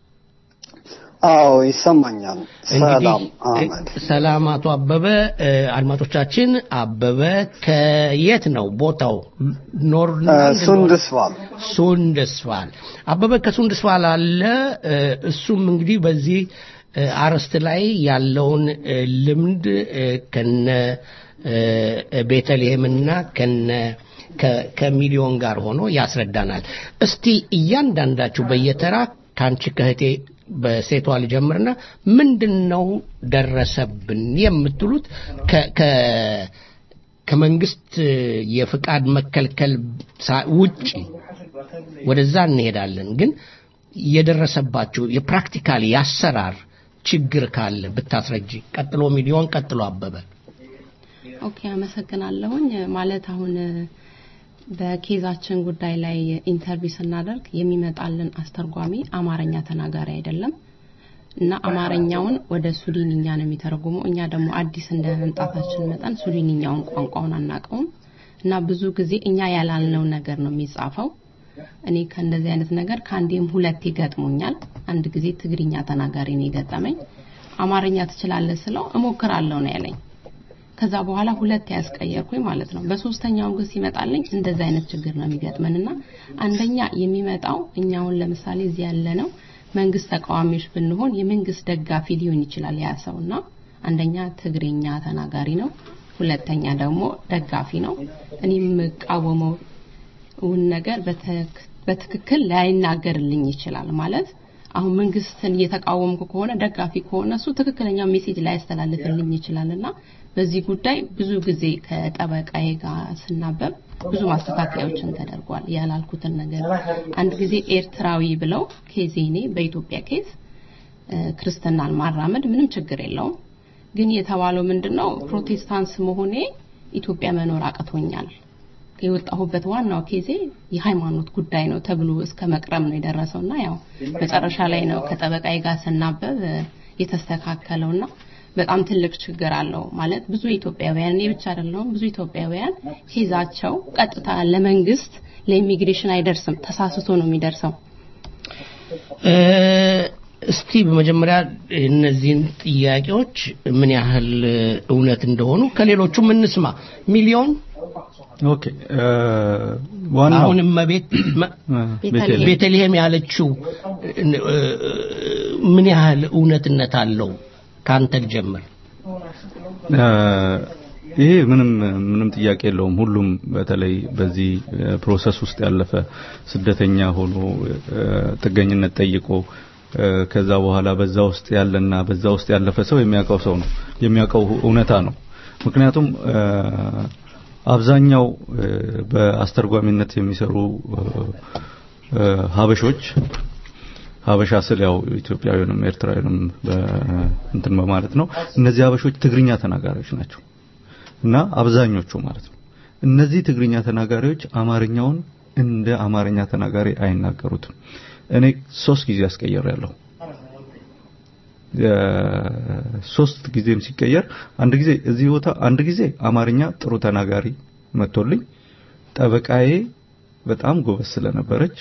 አዎ ይሰማኛል። እንግዲህ ሰላም አህመድ። ሰላም አቶ አበበ። እ፣ አድማጮቻችን አበበ ከየት ነው ቦታው? ኖርላንድ ሱንድስቫል ሱንደስፋል አበበ ከሱንደስፋል አለ። እ፣ እሱም እንግዲህ በዚህ እ፣ አርዕስት ላይ ያለውን እ፣ ልምድ እ፣ ከነ እ፣ ቤተልሔምና ከነ ከ- ከሚሊዮን ጋር ሆኖ ያስረዳናል። እስቲ እያንዳንዳችሁ በየተራ ከአንቺ ከህቴ በሴቷ ልጀምርና ምንድን ነው ደረሰብን የምትሉት ከ- ከ- ከመንግስት የፍቃድ መከልከል ሳ- ውጪ ወደዛ እንሄዳለን። ግን የደረሰባችሁ የፕራክቲካል የአሰራር ችግር ካለ ብታስረጂ። ቀጥሎ ሚሊዮን፣ ቀጥሎ አበበ። ኦኬ አመሰግናለሁኝ። ማለት አሁን በኬዛችን ጉዳይ ላይ ኢንተርቪው ስናደርግ የሚመጣልን አስተርጓሚ አማርኛ ተናጋሪ አይደለም እና አማርኛውን ወደ ሱዳንኛ ነው የሚተረጉመው። እኛ ደግሞ አዲስ እንደ መምጣታችን መጠን ሱዳንኛውን ቋንቋውን አናውቀውም እና ብዙ ጊዜ እኛ ያላልነው ነገር ነው የሚጻፈው። እኔ ከእንደዚህ አይነት ነገር ከአንዴም ሁለት ይገጥሙኛል። አንድ ጊዜ ትግርኛ ተናጋሪ ነው የገጠመኝ። አማርኛ ትችላለህ ስለው እሞክራለሁ ነው ያለኝ። ከዛ በኋላ ሁለት ያስቀየርኩኝ ማለት ነው። በሶስተኛው ግን ሲመጣልኝ እንደዚህ አይነት ችግር ነው የሚገጥመንና አንደኛ የሚመጣው እኛውን ለምሳሌ እዚህ ያለ ነው መንግስት ተቃዋሚዎች ብንሆን የመንግስት ደጋፊ ሊሆን ይችላል ያ ሰውና አንደኛ ትግርኛ ተናጋሪ ነው፣ ሁለተኛ ደግሞ ደጋፊ ነው። እኔ የምቃወመው እውን ነገር በትክ- በትክክል ላይናገርልኝ ይችላል ማለት አሁን መንግስትን እየተቃወምኩ ከሆነ ደጋፊ ከሆነ እሱ ትክክለኛው ሜሴጅ ላያስተላልፍልኝ ይችላል እና በዚህ ጉዳይ ብዙ ጊዜ ከጠበቃዬ ጋር ስናበብ ብዙ ማስተካከያዎችን ተደርጓል። ያላልኩትን ነገር አንድ ጊዜ ኤርትራዊ ብለው ኬዜኔ በኢትዮጵያ ኬዝ እ፣ ክርስትናን ማራመድ ምንም ችግር የለውም። ግን የተባለው ምንድነው ፕሮቴስታንት መሆኔ ኢትዮጵያ መኖር አቅቶኛል የወጣሁበት ዋናው ኬዜ የሃይማኖት ጉዳይ ነው ተብሎ እስከ መቅረብ ነው የደረሰውና ያው መጨረሻ ላይ ነው ከጠበቃዬ ጋር ስናበብ እ፣ የተስተካከለውና በጣም ትልቅ ችግር አለው ማለት ብዙ ኢትዮጵያውያን እኔ ብቻ አይደለሁም ብዙ ኢትዮጵያውያን ኬዛቸው ቀጥታ ለመንግስት ለኢሚግሬሽን አይደርስም ተሳስቶ ነው የሚደርሰው እ፣ እስቲ በመጀመሪያ እነዚህን ጥያቄዎች ምን ያህል እውነት እንደሆኑ ከሌሎቹም እንስማ። ሚሊዮን ኦኬ እ፣ ዋናው አሁን እመቤት መ- እ፣ ቤተልሔም። ቤተልሔም ቤተልሔም ያለችው እ፣ እ፣ ምን ያህል እውነትነት አለው? ከአንተ ልጀምር። እ፣ ይሄ ምንም ምንም ጥያቄ የለውም። ሁሉም በተለይ በዚህ እ፣ ፕሮሰስ ውስጥ ያለፈ ስደተኛ ሆኖ እ፣ ጥገኝነት ጠይቆ እ፣ ከዛ በኋላ በዛ ውስጥ ያለና በዛ ውስጥ ያለፈ ሰው የሚያውቀው ሰው ነው የሚያውቀው እውነታ ነው። ምክንያቱም እ፣ አብዛኛው እ፣ በአስተርጓሚነት የሚሰሩ እ፣ እ፣ ሀበሾች ሀበሻ ስል ያው ኢትዮጵያዊንም ኤርትራዊንም እንትን በማለት ነው። እነዚህ ሀበሾች ትግርኛ ተናጋሪዎች ናቸው እና አብዛኞቹ ማለት ነው። እነዚህ ትግርኛ ተናጋሪዎች አማርኛውን እንደ አማርኛ ተናጋሪ አይናገሩትም። እኔ ሶስት ጊዜ አስቀየር ያለው ሶስት ጊዜም ሲቀየር አንድ ጊዜ እዚህ ቦታ አንድ ጊዜ አማርኛ ጥሩ ተናጋሪ መጥቶልኝ ጠበቃዬ በጣም ጎበዝ ስለነበረች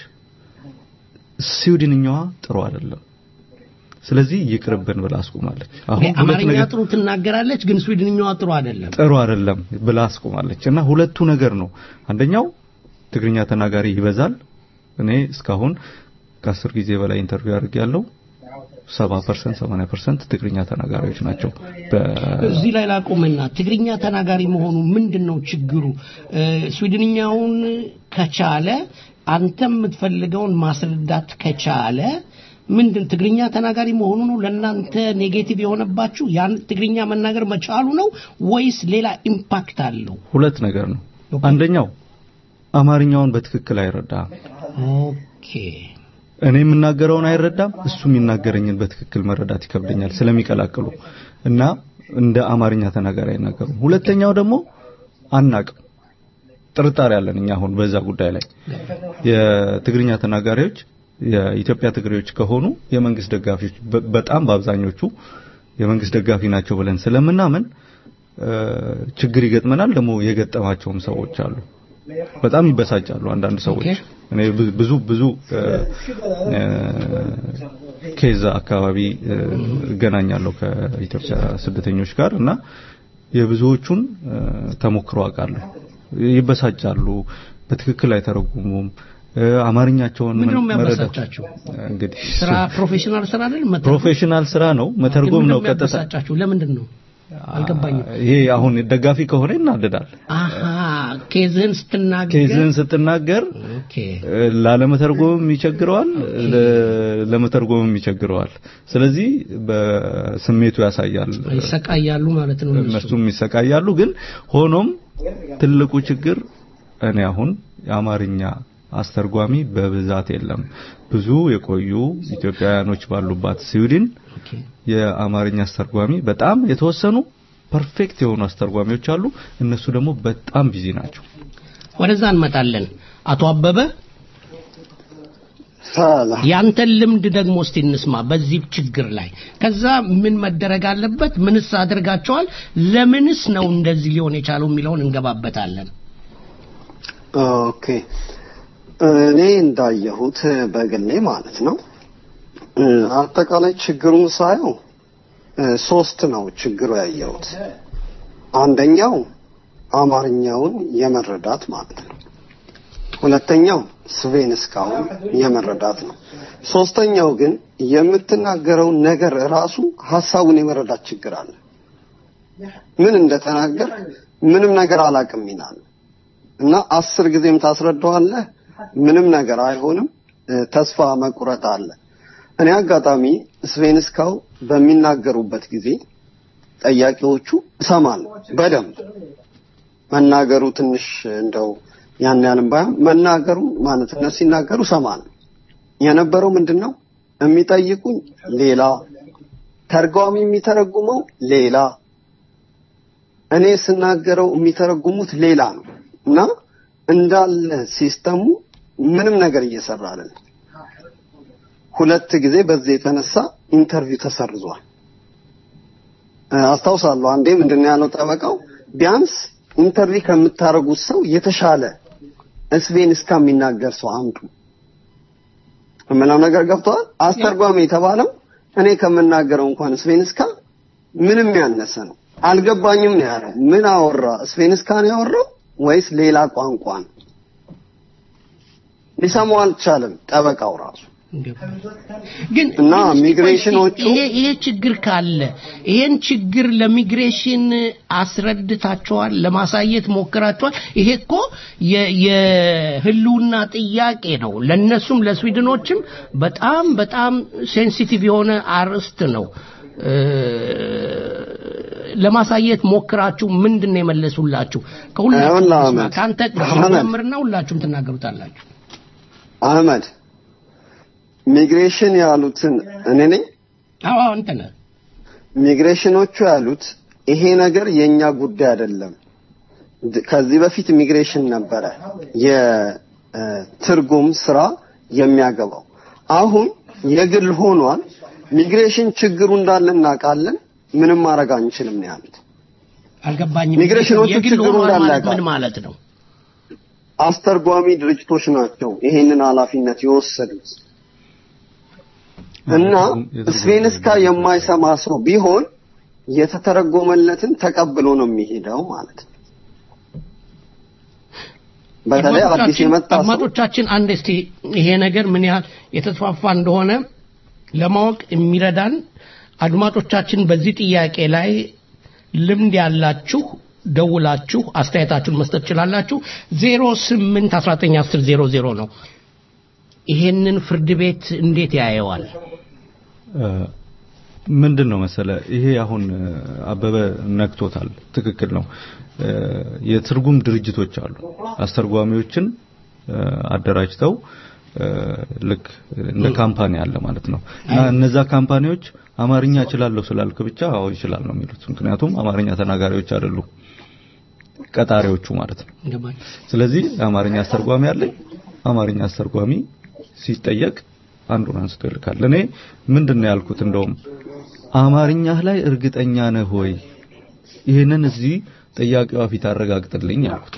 ስዊድንኛዋ ጥሩ አይደለም ስለዚህ ይቅርብን ብላ አስቆማለች አሁን ሁለት አማርኛ ነገር ጥሩ ትናገራለች፣ ግን ስዊድንኛዋ ጥሩ አይደለም። ጥሩ አይደለም ብላ አስቆማለች እና ሁለቱ ነገር ነው አንደኛው ትግርኛ ተናጋሪ ይበዛል እኔ እስካሁን ከአስር ጊዜ በላይ ኢንተርቪው አድርጌያለሁ 70% 80% ትግርኛ ተናጋሪዎች ናቸው በ እዚህ ላይ ላቆመና ትግርኛ ተናጋሪ መሆኑ ምንድን ነው ችግሩ? እ፣ ስዊድንኛውን ከቻለ አንተ የምትፈልገውን ማስረዳት ከቻለ ምንድን ትግርኛ ተናጋሪ መሆኑ ነው ለእናንተ ኔጌቲቭ የሆነባችሁ? ያን ትግርኛ መናገር መቻሉ ነው ወይስ ሌላ ኢምፓክት አለው? ሁለት ነገር ነው አንደኛው አማርኛውን በትክክል አይረዳም ኦኬ እኔ የምናገረውን አይረዳም እሱ የሚናገረኝን በትክክል መረዳት ይከብደኛል ስለሚቀላቅሉ እና እንደ አማርኛ ተናጋሪ አይናገሩም ሁለተኛው ደግሞ አናቅም ጥርጣሬ አለን እኛ አሁን በዛ ጉዳይ ላይ የትግርኛ ተናጋሪዎች የኢትዮጵያ ትግሬዎች ከሆኑ የመንግስት ደጋፊዎች በ- በጣም በአብዛኞቹ የመንግስት ደጋፊ ናቸው ብለን ስለምናምን እ፣ ችግር ይገጥመናል ደግሞ የገጠማቸውም ሰዎች አሉ በጣም ይበሳጫሉ አንዳንድ ሰዎች ኦኬ። እኔ ብዙ- ብዙ ብዙ እ፣ እ፣ ኬዛ አካባቢ እ፣ እገናኛለሁ ከኢትዮጵያ ስደተኞች ጋር እና የብዙዎቹን እ፣ ተሞክሮ አውቃለሁ ይበሳጫሉ በትክክል አይተረጉሙም እ፣ አማርኛቸውን ምንድነው መረዳት- የሚያበሳጫችሁ? እንግዲህ ስራ ፕሮፌሽናል ስራ አይደል? መተርጎም። ፕሮፌሽናል ስራ ነው መተርጎም ግን ነው ምንድነው ቀጥታ የሚያበሳጫችሁ? ለምንድን ነው አልገባኝም። ይሄ አሁን ደጋፊ ከሆነ ይናደዳል አሃ ኬዝህን ስትናገር ኬዝን ስትናገር ኦኬ እ፣ ላለመተርጎምም ይቸግረዋል ለ- ለመተርጎምም ይቸግረዋል ስለዚህ በስሜቱ ያሳያል ይሰቃያሉ ማለት ነው እነሱ። እነሱም ይሰቃያሉ ግን ሆኖም ትልቁ ችግር እኔ አሁን የአማርኛ አስተርጓሚ በብዛት የለም ብዙ የቆዩ ኢትዮጵያውያኖች ባሉባት ስዊድን ኦኬ የአማርኛ አስተርጓሚ በጣም የተወሰኑ ፐርፌክት የሆኑ አስተርጓሚዎች አሉ እነሱ ደግሞ በጣም ቢዚ ናቸው ወደዛ እንመጣለን። አቶ አበበ ሰላም ያንተን ልምድ ደግሞ እስቲ እንስማ በዚህ ችግር ላይ። ከዛ ምን መደረግ አለበት? ምንስ አድርጋቸዋል? ለምንስ ነው እንደዚህ ሊሆን የቻለው የሚለውን እንገባበታለን። ኦኬ እኔ እንዳየሁት በግሌ ማለት ነው እ፣ አጠቃላይ ችግሩን ሳየው እ፣ ሶስት ነው ችግሩ ያየሁት አንደኛው አማርኛውን የመረዳት ማለት ነው ሁለተኛው ስቬን እስካሁን የመረዳት ነው ሶስተኛው ግን የምትናገረው ነገር ራሱ ሀሳቡን የመረዳት ችግር አለ ምን እንደተናገር ምንም ነገር አላቅም ይላል እና አስር ጊዜም ታስረዳዋለህ ምንም ነገር አይሆንም እ፣ ተስፋ መቁረጥ አለ እኔ አጋጣሚ ስቬንስካው በሚናገሩበት ጊዜ ጠያቂዎቹ እሰማለሁ በደንብ መናገሩ ትንሽ እንደው ያን ያህልም ባይሆን መናገሩ ማለት እነሱ ሲናገሩ እሰማለሁ የነበረው ምንድን ነው የሚጠይቁኝ ሌላ ተርጓሚ የሚተረጉመው ሌላ እኔ ስናገረው የሚተረጉሙት ሌላ ነው እና እንዳለ ሲስተሙ ምንም ነገር እየሰራ አይደለም ሁለት ጊዜ በዚህ የተነሳ ኢንተርቪው ተሰርዟል እ፣ አስታውሳለሁ አንዴ ምንድነው ያለው ጠበቃው ቢያንስ ኢንተርቪው ከምታረጉት ሰው የተሻለ ስቬን እስከሚናገር ሰው አምጡ የምለው ነገር ገብተዋል አስተርጓሚ የተባለው እኔ ከምናገረው እንኳን ስቬንስካ ምንም ያነሰ ነው አልገባኝም ነው ያለው ምን አወራ ስቬንስካ ነው ያወራው ወይስ ሌላ ቋንቋ ነው ሊሰማው አልቻለም ጠበቃው ራሱ ግን እና ግን እስቲ ቆይ ሚግሬሽኖቹ- ይሄ ይሄ ችግር ካለ ይሄን ችግር ለሚግሬሽን አስረድታቸዋል፣ ለማሳየት ሞክራቸዋል። ይሄ እኮ የ- የህልውና ጥያቄ ነው። ለነሱም ለስዊድኖችም በጣም በጣም ሴንሲቲቭ የሆነ አርዕስት ነው። እ፣ ለማሳየት ሞክራችሁ ምንድን ነው የመለሱላችሁ? ከሁላችሁ ይኸውልህ እንስማ። አህመድ፣ ከአንተ አህመድ። ጀምርና ሁላችሁም ትናገሩታላችሁ። አህመድ ሚግሬሽን ያሉትን እኔ ነኝ አዎ አንተ ነህ። ሚግሬሽኖቹ ያሉት ይሄ ነገር የኛ ጉዳይ አይደለም ድ- ከዚህ በፊት ሚግሬሽን ነበረ የትርጉም ስራ የሚያገባው አሁን የግል ሆኗል ሚግሬሽን ችግሩ እንዳለ እናውቃለን ምንም ማድረግ አንችልም ነው ያሉት። አልገባኝም። ሚግሬሽኖቹ የግል ችግሩ ሆኗል እንዳለ ማለት ያውቃል። ምን ማለት ነው? አስተርጓሚ ድርጅቶች ናቸው ይሄንን ኃላፊነት የወሰዱት እና ስቬንስካ የማይሰማ ሰው ቢሆን የተተረጎመለትን ተቀብሎ ነው የሚሄደው ማለት ነው። በተለይ አዲስ አድማጮቻችን- የመጣ ሰው አድማጮቻችን አንድ እስቲ ይሄ ነገር ምን ያህል የተስፋፋ እንደሆነ ለማወቅ የሚረዳን አድማጮቻችን በዚህ ጥያቄ ላይ ልምድ ያላችሁ ደውላችሁ አስተያየታችሁን መስጠት ትችላላችሁ። 08 1910 00 ነው። ይሄንን ፍርድ ቤት እንዴት ያየዋል? ምንድን ነው መሰለ ይሄ አሁን እ፣ አበበ ነክቶታል። ትክክል ነው። እ፣ የትርጉም ድርጅቶች አሉ። አስተርጓሚዎችን እ፣ አደራጅተው እ፣ ልክ እንደ ካምፓኒ አለ ማለት ነው። እና እነዛ ካምፓኒዎች አማርኛ እችላለሁ ስላልክ ብቻ አዎ ይችላል ነው የሚሉት። ምክንያቱም አማርኛ ተናጋሪዎች አይደሉም ቀጣሪዎቹ ማለት ነው። ገባኝ። ስለዚህ አማርኛ አስተርጓሚ አለኝ። አማርኛ አስተርጓሚ ሲጠየቅ አንዱን አንስቶ ይልካል። እኔ ምንድን ነው ያልኩት? እንደውም አማርኛህ ላይ እርግጠኛ ነህ ወይ? ይህንን እዚህ ጠያቂዋ ፊት አረጋግጥልኝ ያልኩት።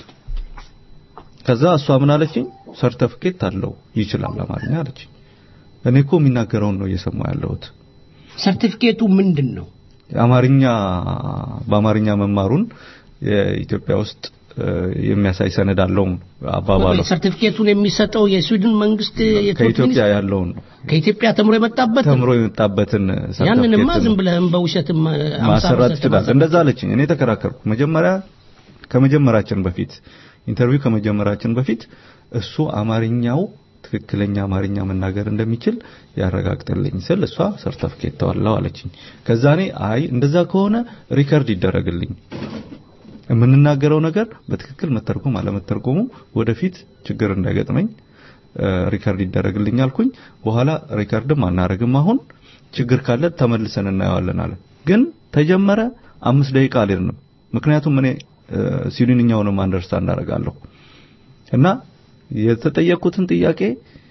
ከዛ እሷ ምን አለችኝ? ሰርተፍኬት አለው ይችላል አማርኛ አለችኝ። እኔ እኮ የሚናገረውን ነው እየሰማሁ ያለሁት። ሰርቲፊኬቱ ምንድን ነው? አማርኛ በአማርኛ መማሩን የኢትዮጵያ ውስጥ እ፣ የሚያሳይ ሰነድ አለው አባባሉ ሰርቲፊኬቱን የሚሰጠው የስዊድን መንግስት የትምህርት ከኢትዮጵያ ሚኒስቴር ያለውን ነው ከኢትዮጵያ ተምሮ የመጣበት ነው። ተምሮ የመጣበትን ያንንማ ሰርተፍኬት ዝም ብለህም በውሸትም ማሰራት ይችላል። እንደዛ አለችኝ። እኔ ተከራከርኩ። መጀመሪያ ከመጀመራችን በፊት ኢንተርቪው ከመጀመራችን በፊት እሱ አማርኛው ትክክለኛ አማርኛ መናገር እንደሚችል ያረጋግጥልኝ ስል እሷ ሰርተፍኬት ተዋለው አለችኝ። ከዛ እኔ አይ እንደዛ ከሆነ ሪከርድ ይደረግልኝ የምንናገረው ነገር በትክክል መተርጎም አለመተርጎሙ ወደፊት ችግር እንዳይገጥመኝ እ፣ ሪከርድ ይደረግልኝ አልኩኝ። በኋላ ሪከርድም አናረግም አሁን ችግር ካለ ተመልሰን እናየዋለን አለ። ግን ተጀመረ አምስት ደቂቃ አልሄድንም። ምክንያቱም እኔ እ፣ ስዊድንኛውንም አንደርስታንድ አደርጋለሁ እና የተጠየቅኩትን ጥያቄ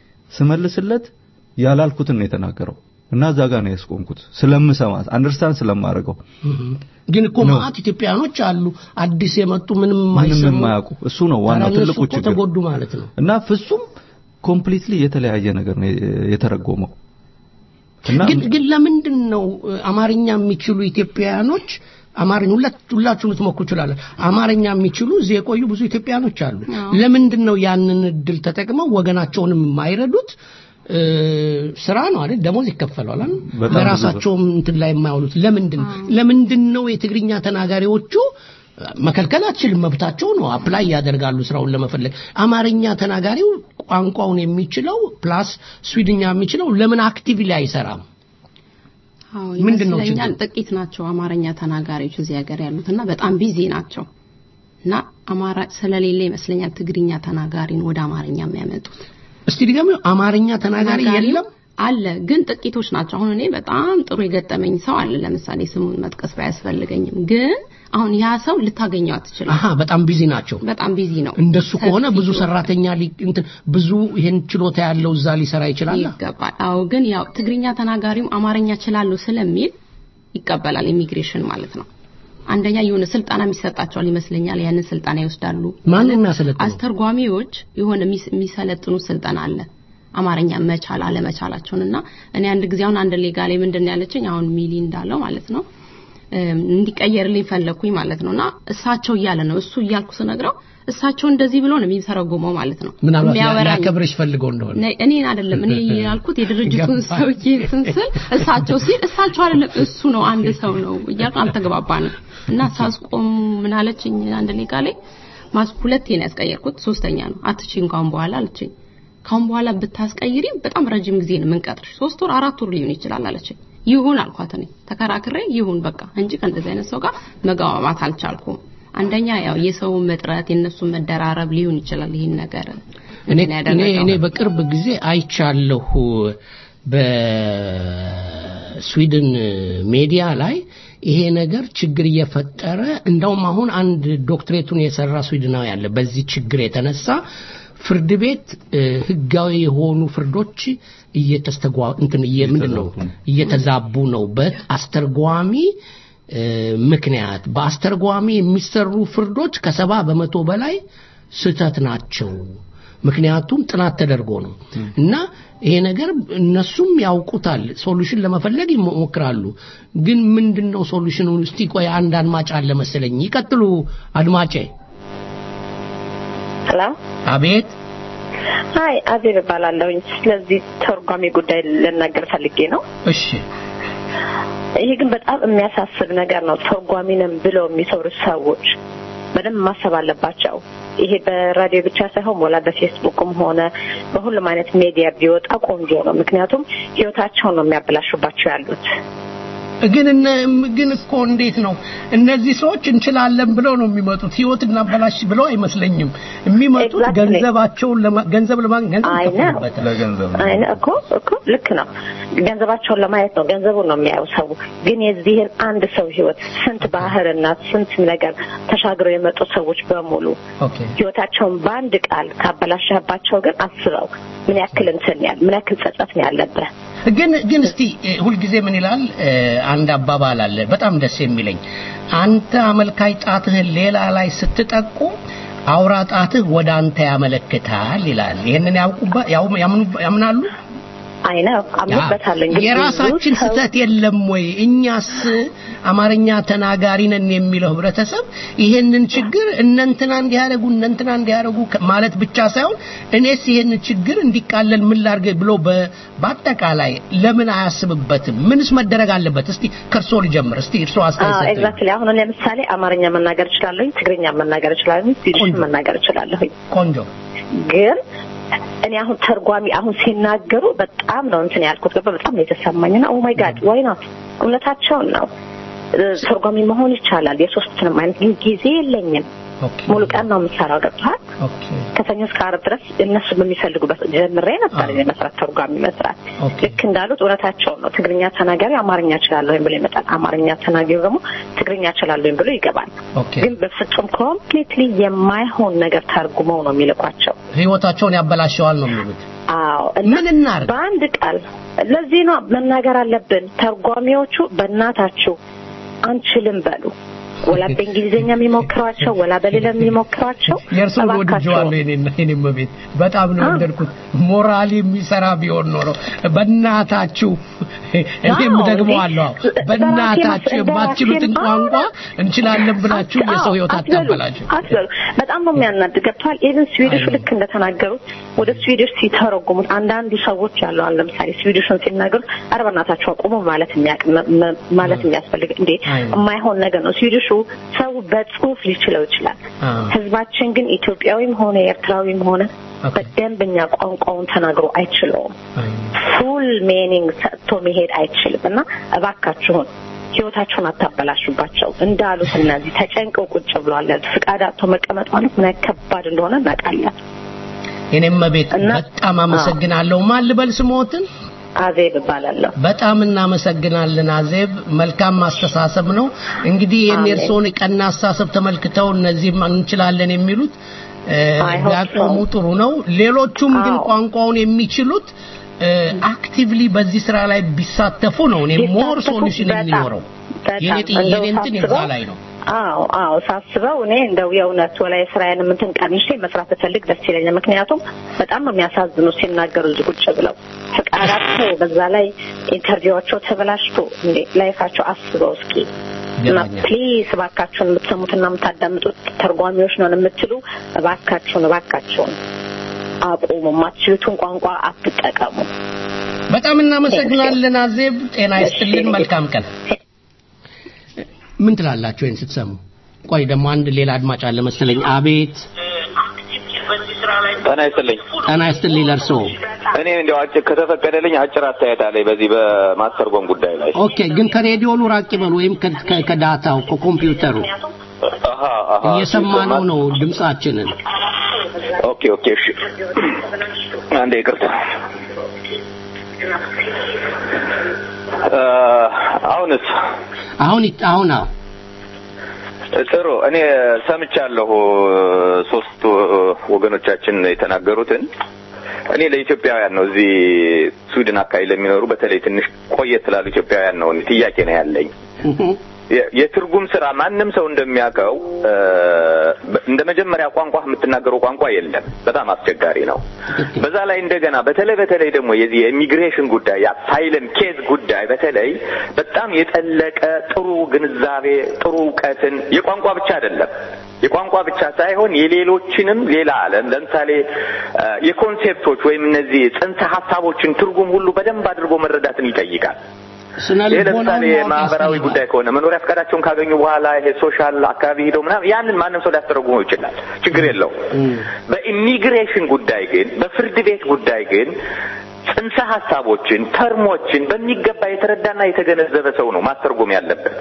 ስመልስለት ያላልኩትን ነው የተናገረው እና እዛ ጋር ነው ያስቆምኩት ስለምሰማት አንደርስታንድ ስለማደርገው ግን እኮ ማአት ኢትዮጵያኖች አሉ አዲስ የመጡ ምንም ምንም የማይሰሙ የማያውቁ እሱ ነው ዋናው ታዲያ እነሱ ትልቁ እኮ ችግር ተጎዱ ማለት ነው። እና ፍጹም ኮምፕሊትሊ የተለያየ ነገር ነው የተረጎመው እና ግን ግን ለምንድን ነው እ፣ አማርኛ የሚችሉ ኢትዮጵያኖች አማርኛ ሁለት ሁላችሁም ልትሞክሩ ይችላል። አማርኛ የሚችሉ እዚህ የቆዩ ብዙ ኢትዮጵያኖች አሉ። ለምንድን ነው ያንን እድል ተጠቅመው ወገናቸውንም የማይረዱት? እ፣ ስራ ነው አይደል? ደሞዝ ይከፈለዋል አይደል? በጣም ብዙ ለራሳቸውም እንትን ላይ የማያውሉት ለምንድን ለምንድን ነው የትግርኛ ተናጋሪዎቹ መከልከል አትችልም፣ መብታቸው ነው። አፕላይ ያደርጋሉ ስራውን ለመፈለግ። አማርኛ ተናጋሪው ቋንቋውን የሚችለው ፕላስ ስዊድኛ የሚችለው ለምን አክቲቭሊ አይሰራም? አዎ ምንድን ነው ይመስለኛል ችግሩ? ጥቂት ናቸው አማርኛ ተናጋሪዎች እዚህ ሀገር ያሉት እና በጣም ቢዚ ናቸው እና አማራ ስለሌለ ይመስለኛል ትግርኛ ተናጋሪን ወደ አማርኛ የሚያመጡት እስቲ ድገም። አማርኛ ተናጋሪ ተናጋሪው የለም። አለ ግን ጥቂቶች ናቸው። አሁን እኔ በጣም ጥሩ የገጠመኝ ሰው አለ። ለምሳሌ ስሙን መጥቀስ ባያስፈልገኝም ግን አሁን ያ ሰው ልታገኘው አትችልም። አሃ በጣም ቢዚ ናቸው። በጣም ቢዚ ነው። እንደሱ ከሆነ ሰፊ ብዙ ችሎታ ሰራተኛ ሊ- እንትን ብዙ ይሄን ችሎታ ያለው እዛ ሊሰራ ይችላል። ይገባል። አዎ ግን ያው ትግርኛ ተናጋሪውም አማርኛ እችላለሁ ስለሚል ይቀበላል ኢሚግሬሽን ማለት ነው። አንደኛ የሆነ ስልጠና የሚሰጣቸዋል ይመስለኛል። ያንን ስልጠና ይወስዳሉ። ማን ነው የሚያሰለጥነው? አስተርጓሚዎች የሆነ የሚስ- የሚሰለጥኑ ስልጠና አለ። አማርኛ መቻል አለመቻላቸውን እና እኔ አንድ ጊዜ አሁን አንድ ሌጋ ላይ ምንድን ነው ያለችኝ አሁን ሚሊ እንዳለው ማለት ነው እም፣ እንዲቀየርልኝ ፈለኩኝ ማለት ነውና እሳቸው እያለ ነው እሱ እያልኩ ስነግረው እሳቸው እንደዚህ ብሎ ነው የሚተረጉመው ማለት ነው ምናልባት ሊያ- የሚያወራኝ ሊያከብርሽ ፈልገው እንደሆነ ነ- እኔን አይደለም እኔ ያልኩት የድርጅቱን ገባኝ። ሰውዬ እንትን ስል እሳቸው ሲል እሳቸው አይደለም እሱ ነው አንድ ሰው ነው እያልኩ አልተግባባንም እና ሳስቆም ምን አለችኝ አንድ ሌጋ ላይ ማስ ሁለቴ ነው ያስቀየርኩት ሶስተኛ ነው አትችይም ካሁን በኋላ አለችኝ ካሁን በኋላ ብታስቀይሪ በጣም ረጅም ጊዜ ነው የምንቀጥርሽ ሶስት ወር አራት ወር ሊሆን ይችላል አለችኝ ይሁን አልኳት እኔ ተከራክሬ ይሁን በቃ እንጂ ከእንደዚህ አይነት ሰው ጋር መግባባት አልቻልኩም አንደኛ ያው የሰው መጥረት የነሱ መደራረብ ሊሆን ይችላል ይህን ነገር እኔ እንትን እኔ ያደረገው። እኔ በቅርብ ጊዜ አይቻለሁ በስዊድን ሜዲያ ላይ ይሄ ነገር ችግር እየፈጠረ እንደውም አሁን አንድ ዶክትሬቱን የሰራ ስዊድናዊ አለ በዚህ ችግር የተነሳ ፍርድ ቤት እ፣ ህጋዊ የሆኑ ፍርዶች እየተስተጓ እንትን እየ- ምንድን ነው እየተዛቡ ነው በአስተርጓሚ ምክንያት በአስተርጓሚ የሚሰሩ ፍርዶች ከሰባ በመቶ በላይ ስህተት ናቸው። ምክንያቱም ጥናት ተደርጎ ነው እና ይሄ ነገር እነሱም ያውቁታል። ሶሉሽን ለመፈለግ ይሞክራሉ። ግን ምንድን ነው ሶሉሽኑ? እስቲ ቆይ አንድ አድማጭ አለ መሰለኝ። ይቀጥሉ አድማጬ። ሄሎ፣ አቤት። ሀይ አዜብ እባላለሁኝ። ስለዚህ ተርጓሚ ጉዳይ ልናገር ፈልጌ ነው። እሺ። ይሄ ግን በጣም የሚያሳስብ ነገር ነው። ተርጓሚ ነን ብለው የሚሰሩ ሰዎች በደንብ ማሰብ አለባቸው። ይሄ በራዲዮ ብቻ ሳይሆን ወላ በፌስቡክም ሆነ በሁሉም አይነት ሚዲያ ቢወጣ ቆንጆ ነው። ምክንያቱም ህይወታቸውን ነው የሚያበላሹባቸው ያሉት። ግን ግን እኮ እንዴት ነው እነዚህ ሰዎች እንችላለን ብለው ነው የሚመጡት። ህይወት እናበላሽ ብለው አይመስለኝም የሚመጡት ገንዘባቸውን ገንዘብ ለማግኘት ገንዘብ ይከፍሉበታል። ለገንዘብ ነው። አይነ እኮ እኮ ልክ ነው። ገንዘባቸውን ለማየት ነው፣ ገንዘቡን ነው የሚያየው ሰው። ግን የዚህን አንድ ሰው ህይወት ስንት ባህርና ስንት ነገር ተሻግረው የመጡ ሰዎች በሙሉ ኦኬ ህይወታቸውን በአንድ ቃል ካበላሸባቸው ግን አስበው ምን ያክል እንትን ያል ምን ያክል ጸጸት ነው ያለብህ። ግን ግን እስቲ ሁልጊዜ ምን ይላል አንድ አባባል አለ በጣም ደስ የሚለኝ አንተ አመልካይ ጣትህን ሌላ ላይ ስትጠቁ አውራ ጣትህ ወደ አንተ ያመለክታል ይላል ይሄንን ያውቁባ ያምናሉ አይነ አምንበታለሁ። እንግዲህ የራሳችን ብዙ ሰው- ስህተት የለም ወይ? እኛስ አማርኛ ተናጋሪ ነን የሚለው ህብረተሰብ ይሄንን ችግር እነንትና እንዲያደርጉ እነንትና እንዲያደርጉ ከ- ማለት ብቻ ሳይሆን እኔስ ይሄንን ችግር እንዲቃለል ምን ላድርግ ብሎ በ- በአጠቃላይ ለምን አያስብበትም? ምንስ መደረግ አለበት? እስቲ ከእርሶ ልጀምር። እስቲ እርሶ አስተያየት ሰጡኝ። ኤግዛክትሊ አሁን ለምሳሌ አማርኛ መናገር እችላለሁኝ፣ ትግርኛ መናገር እችላለሁኝ፣ ስዊድሽ ቆንጆ። መናገር እችላለሁኝ። ቆንጆ ግን እኔ አሁን ተርጓሚ አሁን ሲናገሩ በጣም ነው እንትን ያልኩት ገባ በጣም ነው የተሰማኝና ኦ ማይ ጋድ ዋይ ናት እውነታቸውን ነው እ፣ ተርጓሚ መሆን ይቻላል የሶስትንም አይነት ግን ጊዜ የለኝም ኦኬ ሙሉ ቀን ነው የምሰራው ገብቷል ኦኬ ከሰኞ እስከ ዓርብ ድረስ እነሱ በሚፈልጉበት ጀምሬ ነበር አዎ። እኔ መስራት ተርጓሚ መስራት ኦኬ። ልክ እንዳሉት እውነታቸውን ነው ትግርኛ ተናጋሪ አማርኛ እችላለሁ ብሎ ይመጣል አማርኛ ተናጋሪ ደግሞ ትግርኛ እችላለሁ ብሎ ይገባል ኦኬ ግን በፍጹም ኮምፕሊትሊ የማይሆን ነገር ተርጉመው ነው የሚልኳቸው ህይወታቸውን ያበላሸዋል ነው የሚሉት። አዎ እና ምን እናርግ? በአንድ ቃል ለዚህ ነው መናገር አለብን ተርጓሚዎቹ በእናታችሁ አንችልም በሉ ወላ በእንግሊዝኛ የሚሞክሯቸው ወላ በሌላ የሚሞክሯቸው የእርሱን እባካችሁ ወድጄዋለሁ የኔና የኔም ቤት በጣም ነው አዎ። ወደድኩት። ሞራል የሚሰራ ቢሆን ኖሮ በእናታችሁ እኔም አዎ፣ ደግሞ እንዴ፣ አለው እንደ በእናታችሁ ራሴ- እንደ የማትችሉትን ራሴ- ቋንቋ አዎ፣ እንችላለን ብላችሁ አት- የሰው አዎ፣ ህይወት አትበሉ፣ አታበላችሁ። አትበሉ። በጣም ነው የሚያናድ ገብቷል። ኢቨን ስዊዲሹ አይ። ልክ እንደተናገሩት ወደ ስዊዲሽ ሲተረጉሙት አንዳንዱ ሰዎች ያሉ አሁን ለምሳሌ ስዊዲሹን ሲናገሩት ኧረ በእናታችሁ አቁሙ ማለት የሚያቅ መ- መ- ማለት የሚያስፈልግ እንዴ አይ። የማይሆን ነገር ነው። ስዊዲሹ ሰው በጽሁፍ ሊችለው ይችላል። አዎ። ህዝባችን ግን ኢትዮጵያዊም ሆነ ኤርትራዊም ሆነ ኦኬ። በደንብኛ ቋንቋውን ተናግሮ አይችለውም። አይ። ፉል ሜኒንግ ሰጥቶ መሄድ አይችልም እና እባካችሁን ህይወታችሁን አታበላሹባቸው እንዳሉት እነዚህ ተጨንቀው ቁጭ ብለዋል ያሉት ፍቃድ አጥቶ መቀመጥ ማለት ምን ያህል ከባድ እንደሆነ እናውቃለን የኔም ቤት እና- በጣም አመሰግናለሁ። ማን ልበል ስሞትን? አዜብ እባላለሁ በጣም እናመሰግናለን አዜብ። መልካም ማስተሳሰብ ነው። እንግዲህ የኔ አሜን። እርስዎን ቀና አስተሳሰብ ተመልክተው እነዚህም እንችላለን የሚሉት እ፣ I hope ቢያቆሙ so. ጥሩ ነው። ሌሎቹም ግን አዎ። ቋንቋውን የሚችሉት አክቲቭሊ በዚህ ስራ ላይ ቢሳተፉ ነው እኔ ሞር ቢሳተፉ ሶሉሽን በጣም፣ የሚኖረው። በጣም የኔ ጥያቄ እንደው የኔ እንትን ሳስበው- እዛ ላይ ነው። አዎ አዎ ሳስበው እኔ እንደው የእውነት ወላይ ስራዬን እንትን ቀንሼ መስራት ብፈልግ ደስ ይለኛል። ምክንያቱም በጣም ነው የሚያሳዝኑ ሲናገሩ እዚህ ቁጭ ብለው ፍቃዳቸው በዛ ላይ ኢንተርቪዋቸው ተበላሽቶ እንዴ ላይፋቸው አስበው እስኪ እና ይገባኛል። ፕሊዝ እባካችሁን የምትሰሙትና የምታዳምጡት ተርጓሚዎች ነን የምትሉ እባካችሁን እባካችሁን አቁሙ። የማትችሉትን ቋንቋ አትጠቀሙ። በጣም እናመሰግናለን አዜብ። ጤና ይስጥልን። እሺ። መልካም ቀን። ምን ትላላችሁ ይህን ስትሰሙ? ቆይ ደግሞ አንድ ሌላ አድማጭ አለ መሰለኝ። አቤት ጤና ይስጥልኝ። ጤና ይስጥልኝ ለእርስዎ። እኔ እንዲያው አጭር ከተፈቀደልኝ አጭር አስተያየት አለኝ በዚህ በማስተርጎም ጉዳይ ላይ። ኦኬ፣ ግን ከሬዲዮኑ ራቅ ይበሉ ወይም ከ- ከ- ከዳታው ከኮምፒውተሩ አሃ አሃ እየሰማነው ነው ድምጻችንን። ኦኬ ኦኬ እሺ። አንዴ ይቅርታ። እ፣ አሁንስ አሁን ይት- አሁን አዎ ጥሩ እኔ ሰምቻለሁ ሶስቱ ወገኖቻችን የተናገሩትን እኔ ለኢትዮጵያውያን ነው እዚህ ስዊድን አካባቢ ለሚኖሩ በተለይ ትንሽ ቆየት ላሉ ኢትዮጵያውያን ነው ጥያቄ ነው ያለኝ የትርጉም ስራ ማንም ሰው እንደሚያውቀው እንደ መጀመሪያ ቋንቋ የምትናገረው ቋንቋ የለም። በጣም አስቸጋሪ ነው። በዛ ላይ እንደገና በተለይ በተለይ ደግሞ የዚህ የኢሚግሬሽን ጉዳይ የአሳይለም ኬዝ ጉዳይ በተለይ በጣም የጠለቀ ጥሩ ግንዛቤ ጥሩ እውቀትን የቋንቋ ብቻ አይደለም የቋንቋ ብቻ ሳይሆን የሌሎችንም ሌላ ዓለም ለምሳሌ የኮንሴፕቶች ወይም እነዚህ ጽንሰ ሀሳቦችን ትርጉም ሁሉ በደንብ አድርጎ መረዳትን ይጠይቃል። ይህ ለምሳሌ ማህበራዊ ጉዳይ ከሆነ መኖሪያ ፈቃዳቸውን ካገኙ በኋላ ይሄ ሶሻል አካባቢ ሄደው ምናምን ያንን ማንም ሰው ሊያስተረጉመው ይችላል፣ ችግር የለው። በኢሚግሬሽን ጉዳይ ግን በፍርድ ቤት ጉዳይ ግን ጽንሰ ሀሳቦችን ተርሞችን በሚገባ የተረዳና የተገነዘበ ሰው ነው ማስተርጎም ያለበት።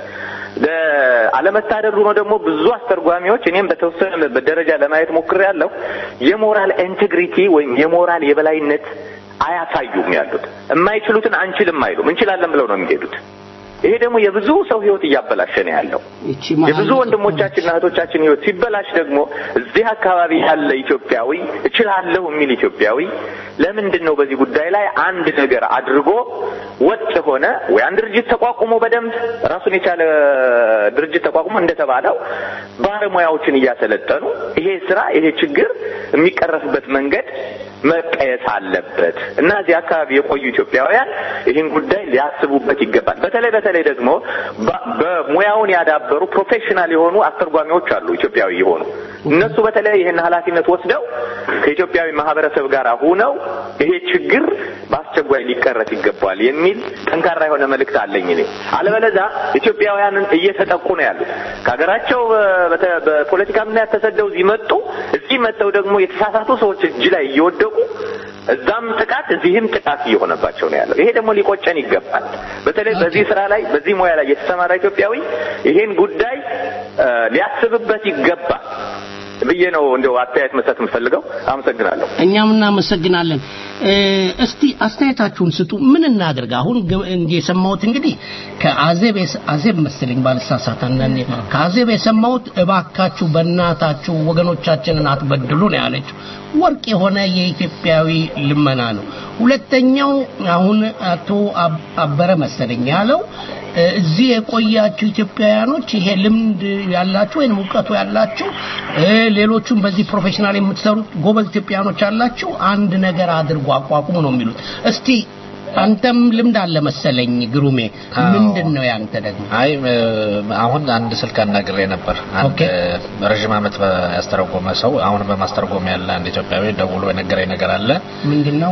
አለመታደሉ ነው ደግሞ ብዙ አስተርጓሚዎች እኔም በተወሰነ ደረጃ ለማየት ሞክሬያለሁ የሞራል ኢንቴግሪቲ ወይም የሞራል የበላይነት አያሳዩም ያሉት የማይችሉትን አንችልም አይሉም እንችላለን ብለው ነው የሚሄዱት ይሄ ደግሞ የብዙ ሰው ህይወት እያበላሸ ነው ያለው የብዙ ወንድሞቻችንና እህቶቻችን ህይወት ሲበላሽ ደግሞ እዚህ አካባቢ ያለ ኢትዮጵያዊ እችላለሁ የሚል ኢትዮጵያዊ ለምንድን ነው በዚህ ጉዳይ ላይ አንድ ነገር አድርጎ ወጥ የሆነ ወይ አንድ ድርጅት ተቋቁሞ በደንብ ራሱን የቻለ ድርጅት ተቋቁሞ እንደተባለው ባለሙያዎችን እያሰለጠኑ ይሄ ስራ ይሄ ችግር የሚቀረፍበት መንገድ መቀየስ አለበት እና እዚህ አካባቢ የቆዩ ኢትዮጵያውያን ይህን ጉዳይ ሊያስቡበት ይገባል። በተለይ በተለይ ደግሞ በሙያውን ያዳበሩ ፕሮፌሽናል የሆኑ አስተርጓሚዎች አሉ ኢትዮጵያዊ የሆኑ እነሱ በተለይ ይህን ኃላፊነት ወስደው ከኢትዮጵያዊ ማህበረሰብ ጋር ሁነው ይሄ ችግር በአስቸኳይ ሊቀረፍ ይገባል የሚል ጠንካራ የሆነ መልእክት አለኝ እኔ። አለበለዛ ኢትዮጵያውያንን እየተጠቁ ነው ያሉት ከሀገራቸው በፖለቲካ ምክንያት ተሰደው እዚህ መጡ። እዚህ መጥተው ደግሞ የተሳሳቱ ሰዎች እጅ ላይ እየወደቁ እዛም ጥቃት እዚህም ጥቃት እየሆነባቸው ነው ያለው። ይሄ ደግሞ ሊቆጨን ይገባል። በተለይ በዚህ ስራ ላይ በዚህ ሙያ ላይ የተሰማራ ኢትዮጵያዊ ይሄን ጉዳይ ሊያስብበት ይገባል ብዬ ነው እንደው አስተያየት መስጠት የምፈልገው። አመሰግናለሁ። እኛም እናመሰግናለን። እስቲ አስተያየታችሁን ስጡ። ምን እናድርግ? አሁን የሰማሁት እንግዲህ ከአዜብ አዜብ መሰለኝ ባልሳሳት፣ አንዳንዴ ከአዜብ የሰማሁት እባካችሁ በእናታችሁ ወገኖቻችንን አትበድሉ ነው ያለችው። ወርቅ የሆነ የኢትዮጵያዊ ልመና ነው። ሁለተኛው አሁን አቶ አበረ መሰለኝ ያለው እዚህ የቆያችሁ ኢትዮጵያውያኖች ይሄ ልምድ ያላችሁ ወይም እውቀቱ ያላችሁ ሌሎቹም በዚህ ፕሮፌሽናል የምትሰሩት ጎበዝ ኢትዮጵያውያኖች ያላችሁ አንድ ነገር አድርጎ አቋቁሙ ነው የሚሉት። እስቲ አንተም ልምድ አለ መሰለኝ ግሩሜ፣ ምንድን ነው ያንተ ደግሞ? አይ አሁን አንድ ስልክ አናግሬ ነበር። አንድ ረዥም ዓመት ያስተረጎመ ሰው አሁን በማስተርጎም ያለ አንድ ኢትዮጵያዊ ደውሎ የነገረኝ ነገር አለ። ምንድን ነው?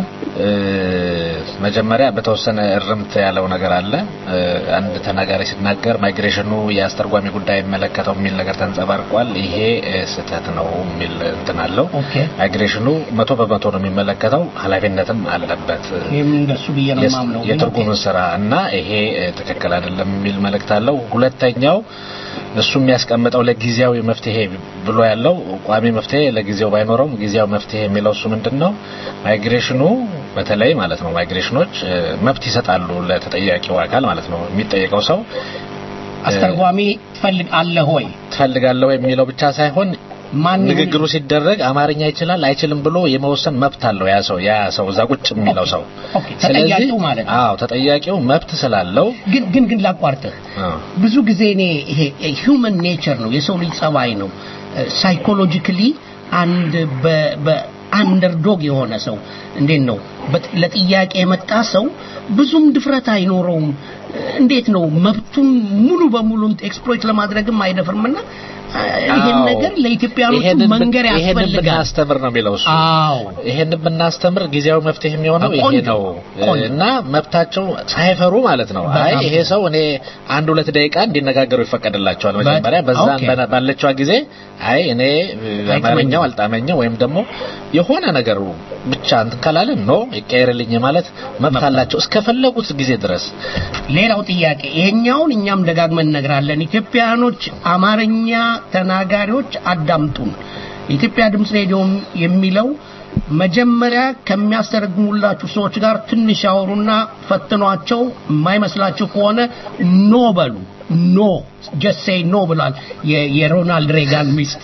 መጀመሪያ በተወሰነ እርምት ያለው ነገር አለ። አንድ ተናጋሪ ሲናገር ማይግሬሽኑ የአስተርጓሚ ጉዳይ የሚመለከተው የሚል ነገር ተንጸባርቋል። ይሄ ስህተት ነው የሚል እንትን አለው። ማይግሬሽኑ መቶ በመቶ ነው የሚመለከተው፣ ኃላፊነትም አለበት እንደሱ ብዬ ነው የማምነው። የትርጉም ስራ እና ይሄ ትክክል አይደለም የሚል መልእክት አለው። ሁለተኛው እሱ የሚያስቀምጠው ለጊዜያዊ መፍትሄ ብሎ ያለው ቋሚ መፍትሄ ለጊዜው ባይኖረውም ጊዜያዊ መፍትሄ የሚለው እሱ ምንድን ነው ማይግሬሽኑ በተለይ ማለት ነው ማይግሬሽኖች መብት ይሰጣሉ ለተጠያቂው አካል ማለት ነው የሚጠየቀው ሰው አስተርጓሚ ትፈልጋለህ ወይ ትፈልጋለህ ወይ የሚለው ብቻ ሳይሆን ንግግሩ ሲደረግ አማርኛ ይችላል አይችልም ብሎ የመወሰን መብት አለው ያ ሰው ያ ሰው እዛ ቁጭ የሚለው ሰው ተጠያቂው ማለት ነው አዎ ተጠያቂው መብት ስላለው ግን ግን ግን ላቋርጥህ ብዙ ጊዜ እኔ ይሄ ሂውመን ኔቸር ነው የሰው ልጅ ጸባይ ነው ሳይኮሎጂካሊ አንድ በአንደርዶግ የሆነ ሰው እንዴት ነው ለጥያቄ የመጣ ሰው ብዙም ድፍረት አይኖረውም እንዴት ነው መብቱን ሙሉ በሙሉ ኤክስፕሎይት ለማድረግም አይደፍርምና ይሄን ነገር ለኢትዮጵያኖቹ መንገር ያስፈልጋል። ይሄን ብናስተምር ነው የሚለው እሱ። አዎ ይሄን ብናስተምር ጊዜያዊ መፍትሄ የሚሆነው ይሄ ነው እና መብታቸው ሳይፈሩ ማለት ነው። አይ ይሄ ሰው እኔ አንድ ሁለት ደቂቃ እንዲነጋገሩ ይፈቀድላቸዋል። መጀመሪያ በዛን ባለችዋ ጊዜ አይ እኔ አማርኛው አልጣመኝም ወይም ደግሞ የሆነ ነገሩ ብቻ እንትን ካላለ ኖ ይቀየርልኝ ማለት መብት አላቸው እስከፈለጉት ጊዜ ድረስ። ሌላው ጥያቄ ይሄኛውን እኛም ደጋግመን እነግራለን። ኢትዮጵያኖች አማርኛ ተናጋሪዎች አዳምጡን። የኢትዮጵያ ድምፅ ሬዲዮም የሚለው መጀመሪያ ከሚያስተረግሙላችሁ ሰዎች ጋር ትንሽ ያወሩና ፈትኗቸው የማይመስላችሁ ከሆነ ኖ በሉ ኖ ጀስት ሴይ ኖ ብሏል የሮናልድ ሬጋን ሚስት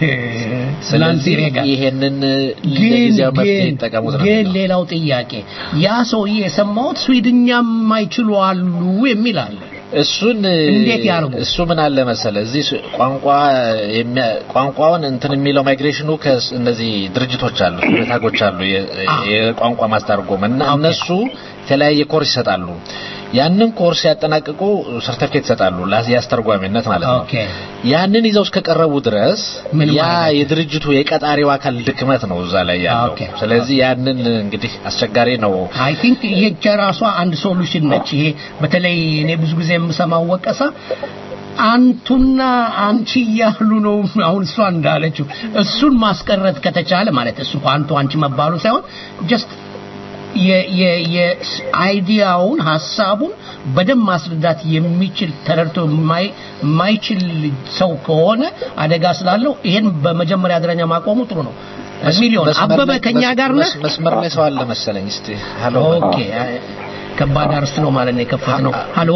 ናንሲ ሬጋን ይሄንን ለጊዜው መፍትሄ ይጠቀሙት ነው ግን ሌላው ጥያቄ ያ ሰውዬ የሰማሁት ስዊድኛ የማይችሉ አሉ የሚል አለ እሱን እንዴት ያርጉ? እሱ ምን አለ መሰለ እዚህ ስ- ቋንቋ የሚያ- ቋንቋውን እንትን የሚለው ማይግሬሽኑ ከእነዚህ ድርጅቶች አሉ ታጎች አሉ የ- የቋንቋ ማስተርጎም እና እነሱ የተለያየ ኮርስ ይሰጣሉ። ያንን ኮርስ ያጠናቅቁ ሰርተፊኬት ይሰጣሉ ላ- የአስተርጓሚነት ማለት ነው። ኦኬ ያንን ይዘው እስከቀረቡ ድረስ ምን ያ ማለት ነው? የድርጅቱ የቀጣሪው አካል ድክመት ነው እዛ ላይ ያለው። ኦኬ። ስለዚህ ያንን እንግዲህ አስቸጋሪ ነው። አይ ቲንክ ይሄ ራሷ አንድ ሶሉሽን ነች። ይሄ በተለይ እኔ ብዙ ጊዜ የምሰማው ወቀሳ አንቱና አንቺ እያሉ ነው። አሁን እሷ እንዳለችው እሱን ማስቀረት ከተቻለ ማለት እሱ አንቱ አንቺ መባሉ ሳይሆን ጀስት የአይዲያውን ሀሳቡን በደንብ ማስረዳት የሚችል ተረድቶ የማይ- የማይችል ሰው ከሆነ አደጋ ስላለው ይሄን በመጀመሪያ ደረጃ ማቆሙ ጥሩ ነው። ሚሊዮን መስመር አበበ ላይ- ከኛ ጋር ነህ? መስ- መስመር ላይ ሰው አለ መሰለኝ። እስቲ ሀሎ ኦኬ አይ- ከባድ አርስት ነው ማለት ነው የከፈት ነው። ሀሎ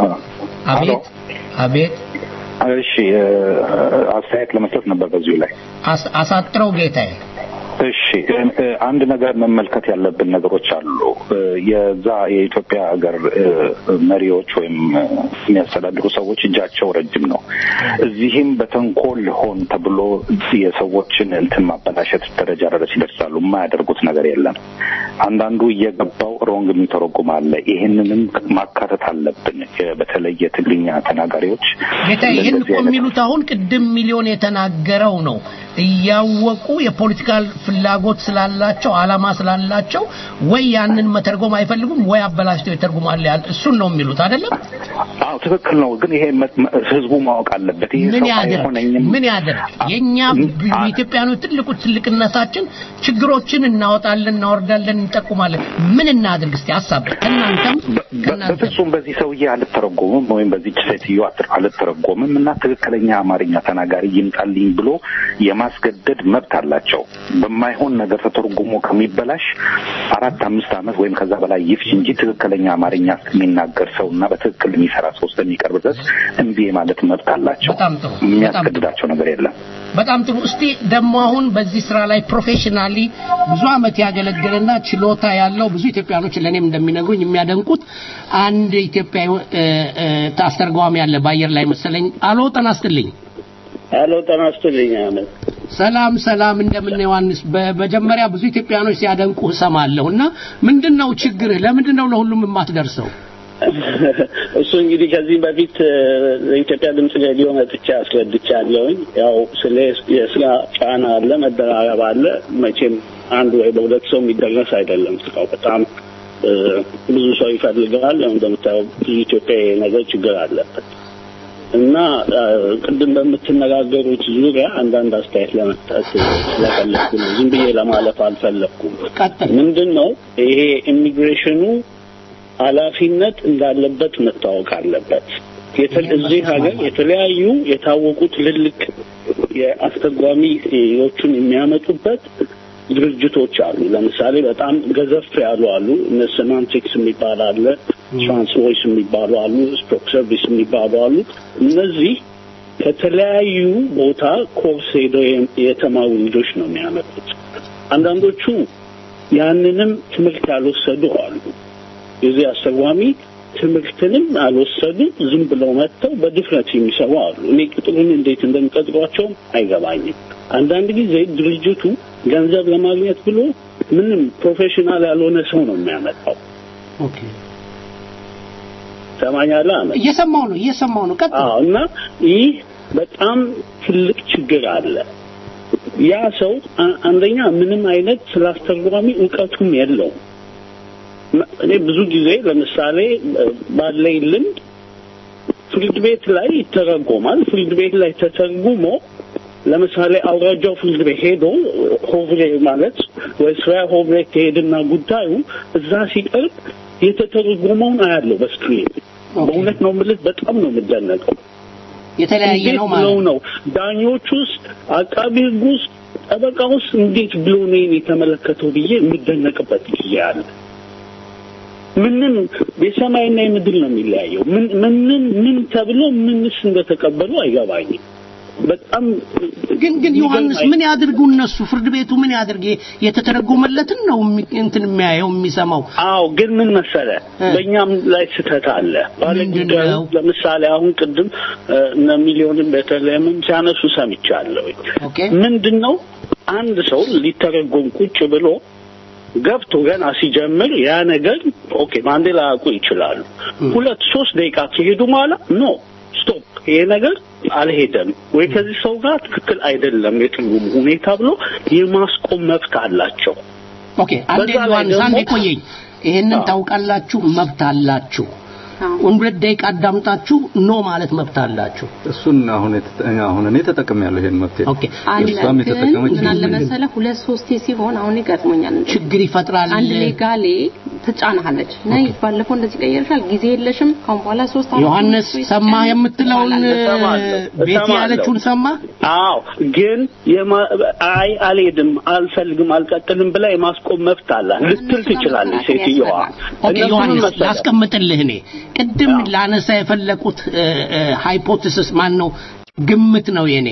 አቤት አቤት እሺ አስተያየት ለመስጠት ነበር በዚሁ ላይ አስ- አሳጥረው ጌታዬ እሺ እ- እ፣ አንድ ነገር መመልከት ያለብን ነገሮች አሉ እ፣ የዛ የኢትዮጵያ ሀገር እ፣ መሪዎች ወይም እ፣ የሚያስተዳድሩ ሰዎች እጃቸው ረጅም ነው እዚህም በተንኮል ሆን ተብሎ የሰዎችን እንትን ማበላሸት ደረጃ ድረስ ይደርሳሉ የማያደርጉት ነገር የለም አንዳንዱ እየገባው ሮንግ የሚተረጉም አለ ይህንንም ማካተት አለብን የ- በተለይ የትግርኛ ተናጋሪዎች ጌታ ይህን ለእንደዚህ እኮ አይነት የሚሉት አሁን ቅድም ሚሊዮን የተናገረው ነው። እያወቁ የፖለቲካል ፍላጎት ስላላቸው አላማ ስላላቸው ወይ ያንን መተርጎም አይፈልጉም ወይ አበላሽተው ይተርጉማል ያል እሱን ነው የሚሉት አይደለም። አዎ ትክክል ነው ግን ይሄ መ- መ- ህዝቡ ማወቅ አለበት ይሄ ምን ሰው ያደርግ አይሆነኝም ምን ያደርግ የኛ የኢትዮጵያኖች ትልቁ ትልቅነታችን ችግሮችን እናወጣለን፣ እናወርዳለን፣ እንጠቁማለን። ምን እናድርግ እስቲ ሀሳብ ከእናንተም ከእናንተም በፍጹም በዚህ ሰውዬ አልተረጎምም ወይም በዚች ሴትዮ አት- አልተረጎምም እና ትክክለኛ አማርኛ ተናጋሪ ይምጣልኝ ብሎ የማስገደድ መብት አላቸው። በማይሆን ነገር ተተርጉሞ ከሚበላሽ አራት አምስት ዓመት ወይም ከዛ በላይ ይፍጅ እንጂ ትክክለኛ አማርኛ የሚናገር ሰው እና በትክክል የሚሰራ ሰው እስከሚቀርብ ድረስ እምቢ ማለት መብት አላቸው። በጣም ጥሩ የሚያስገድዳቸው ነገር የለም። በጣም ጥሩ። እስቲ ደግሞ አሁን በዚህ ስራ ላይ ፕሮፌሽናሊ ብዙ አመት ያገለገለና ችሎታ ያለው ብዙ ኢትዮጵያኖች ለእኔም እንደሚነግሩኝ የሚያደንቁት አንድ ኢትዮጵያዊ እ፣ እ፣ አስተርጓሚ ያለ በአየር ላይ መሰለኝ። አሎ ጤና ይስጥልኝ። ሄሎ ጤና ይስጥልኝ አመት ሰላም ሰላም፣ እንደምን ነው ዮሐንስ? በመጀመሪያ ብዙ ኢትዮጵያኖች ሲያደንቁ እሰማለሁ እና ምንድን ነው ችግርህ? ለምንድን ነው ለሁሉም የማትደርሰው? እሱ እንግዲህ ከዚህ በፊት እ፣ ለኢትዮጵያ ድምጽ ሬዲዮ መጥቻ አስረድቻለሁኝ። ያው ስለ የስራ ጫና አለ፣ መደራረብ አለ። መቼም አንድ ወይ በሁለት ሰው የሚደረስ አይደለም ስራው በጣም እ፣ ብዙ ሰው ይፈልጋል። ያው እንደምታየው ብዙ ኢትዮጵያ ይሄ ነገር ችግር አለበት እና እ፣ ቅድም በምትነጋገሩት ዙሪያ አንዳንድ አስተያየት ለመስጠት ስለፈለግኩ ነው። ዝም ብዬ ለማለፍ አልፈለግኩም። ምንድን ነው ይሄ ኢሚግሬሽኑ ኃላፊነት እንዳለበት መታወቅ አለበት። የተ- እዚህ ሀገር የተለያዩ የታወቁ ትልልቅ የአስተርጓሚዎቹን የሚያመጡበት ድርጅቶች አሉ። ለምሳሌ በጣም ገዘፍ ያሉ አሉ። እነ ሴማንቲክስ የሚባል አለ፣ ትራንስቮይስ የሚባሉ አሉ፣ ስቶክ ሰርቪስ የሚባሉ አሉ። እነዚህ ከተለያዩ ቦታ ኮርስ ሄደው የ- የተማሩ ልጆች ነው የሚያመጡት። አንዳንዶቹ ያንንም ትምህርት ያልወሰዱ አሉ። የዚህ አስተርጓሚ ትምህርትንም አልወሰዱ ዝም ብለው መጥተው በድፍረት የሚሰሩ አሉ። እኔ ቅጥሩን እንዴት እንደሚቀጥሯቸውም አይገባኝም። አንዳንድ ጊዜ ድርጅቱ ገንዘብ ለማግኘት ብሎ ምንም ፕሮፌሽናል ያልሆነ ሰው ነው የሚያመጣው። ኦኬ ሰማኛለህ አመት እየሰማው ነው እየሰማው ነው። ቀጥል። አዎ እና ይህ በጣም ትልቅ ችግር አለ። ያ ሰው አ- አንደኛ ምንም አይነት ስለ አስተርጓሚ እውቀቱም የለውም። መ- እኔ ብዙ ጊዜ ለምሳሌ እ፣ ባለኝ ልምድ ፍርድ ቤት ላይ ይተረጎማል። ፍርድ ቤት ላይ ተተርጉሞ ለምሳሌ አውራጃው ፍርድ ቤት ሄዶ ሆቭሬ ማለት ወይ ስራ ሆቭሬ ከሄድና ጉዳዩ እዛ ሲቀርብ የተተረጎመውን አያለው በስክሪን። በእውነት ነው የምልህ፣ በጣም ነው የምደነቀው። የተለያየ እንዴት ነው ብለው ማለት ነው ዳኞች ውስጥ አቃቢ ህግ ውስጥ ጠበቃ ውስጥ እንዴት ብሎ ነው ይሄን የተመለከተው ብዬ የምደነቅበት ጊዜ አለ። ምንም የሰማይና የምድር ነው የሚለያየው። ምን ምንም ምን ተብሎ ምንስ እንደተቀበሉ አይገባኝም። በጣም ግን ግን ዮሐንስ ምን ያድርጉ እነሱ ፍርድ ቤቱ ምን ያድርግ የተተረጎመለትን ነው እንትን የሚያየው የሚሰማው አዎ ግን ምን መሰለ በእኛም ላይ ስህተት አለ ባለ ጉዳዩ ለምሳሌ አሁን ቅድም እነ ሚሊዮንን በተለይም ሲያነሱ ሰምቻለሁ ምንድን ነው አንድ ሰው ሊተረጎም ቁጭ ብሎ ገብቶ ገና ሲጀምር ያ ነገር ኦኬ ማንዴላ ያውቁ ይችላሉ ሁለት ሶስት ደቂቃ ከሄዱ በኋላ ኖ ስቶፕ ይሄ ነገር አልሄደም ወይ ከዚህ ሰው ጋር ትክክል አይደለም የትርጉሙ ሁኔታ ብሎ የማስቆም መብት አላቸው ኦኬ አንዴ ዮሐንስ አንዴ ቆየኝ ይሄንን ታውቃላችሁ መብት አላችሁ ሁለት ደቂቃ አዳምጣችሁ ኖ ማለት መብት አላችሁ እሱን አሁን አሁን እኔ ተጠቅሜያለሁ ይሄን መብት ኦኬ እሷም የተጠቀመች ምን አለ መሰለህ ሁለት ሶስቴ ሲሆን አሁን ይገጥሞኛል ችግር ይፈጥራል አንድ ሌጋሌ ትጫናለች ነይ ባለፈው እንደዚህ ቀየርሻል ጊዜ የለሽም ካሁን በኋላ ሶስት ዮሐንስ ሰማ የምትለውን ቤት ያለችውን ሰማ አዎ ግን አይ አልሄድም አልፈልግም አልቀጥልም ብላ የማስቆም መብት አላት ልትል ትችላለች ሴትዮዋ ኦኬ ዮሐንስ ላስቀምጥልህ እኔ ቅድም ላነሳ የፈለቁት ሃይፖቴሲስ ማን ነው ግምት ነው የኔ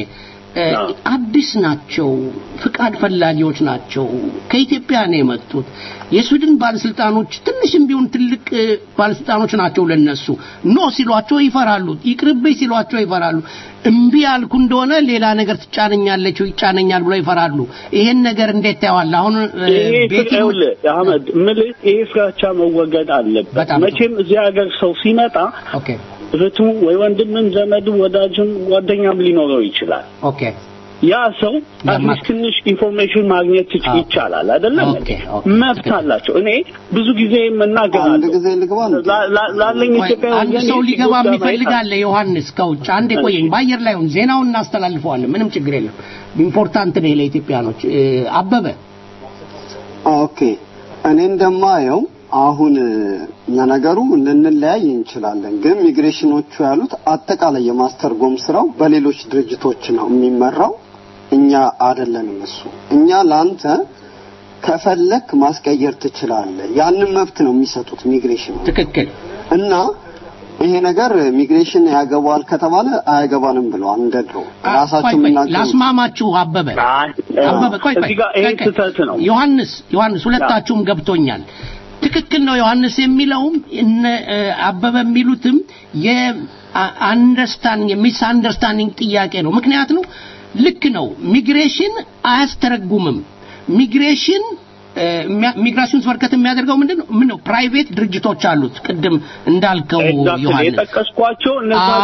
አዲስ ናቸው ፍቃድ ፈላጊዎች ናቸው ከኢትዮጵያ ነው የመጡት የስዊድን ባለስልጣኖች ትንሽም ቢሆን ትልቅ ባለስልጣኖች ናቸው ለነሱ ኖ ሲሏቸው ይፈራሉ ይቅርብኝ ሲሏቸው ይፈራሉ እምቢ ያልኩ እንደሆነ ሌላ ነገር ትጫነኛለች ይጫነኛል ብለው ይፈራሉ ይሄን ነገር እንዴት ታየዋል አሁን ቤት አህመድ ምልህ ይሄ ፍራቻ መወገድ አለበት መቼም እዚህ ሀገር ሰው ሲመጣ እህቱ ወይ ወንድምም ዘመድም ወዳጅም ጓደኛም ሊኖረው ይችላል ኦኬ ያ ሰው አትሊስት ትንሽ ኢንፎርሜሽን ማግኘት ይቻላል አይደለም መብት አላቸው እኔ ብዙ ጊዜ መናገራለሁ ጊዜ ልግባ ላለኝ ኢትዮጵያ አንድ ሰው ሊገባ የሚፈልጋለ ዮሐንስ ከውጭ አንዴ ቆየኝ በአየር ላይ ሁን ዜናውን እናስተላልፈዋለን ምንም ችግር የለም ኢምፖርታንት ነው ለኢትዮጵያኖች አበበ ኦኬ እኔ እንደማየው አሁን ለነገሩ ልንለያይ እንችላለን ግን ሚግሬሽኖቹ ያሉት አጠቃላይ የማስተርጎም ስራው በሌሎች ድርጅቶች ነው የሚመራው እኛ አይደለንም እሱ እኛ ለአንተ ከፈለክ ማስቀየር ትችላለህ ያንን መብት ነው የሚሰጡት ሚግሬሽን ትክክል እና ይሄ ነገር ሚግሬሽን ያገባዋል ከተባለ አያገባንም ብለዋል እንደ ድሮ ራሳቸው የምናገሩ ላስማማችሁ አበበ አበበ ቆይ ቆይ ዮሐንስ ዮሐንስ ሁለታችሁም ገብቶኛል ትክክል ነው ዮሐንስ የሚለውም እነ አበበ የሚሉትም የአንደርስታንዲንግ የሚስ አንደርስታንዲንግ ጥያቄ ነው ምክንያት ነው ልክ ነው ሚግሬሽን አያስተረጉምም ሚግሬሽን ሚግራሽን ስበርከት የሚያደርገው ምንድን ነው ምን ነው ፕራይቬት ድርጅቶች አሉት ቅድም እንዳልከው ዮሐንስ የጠቀስኳቸው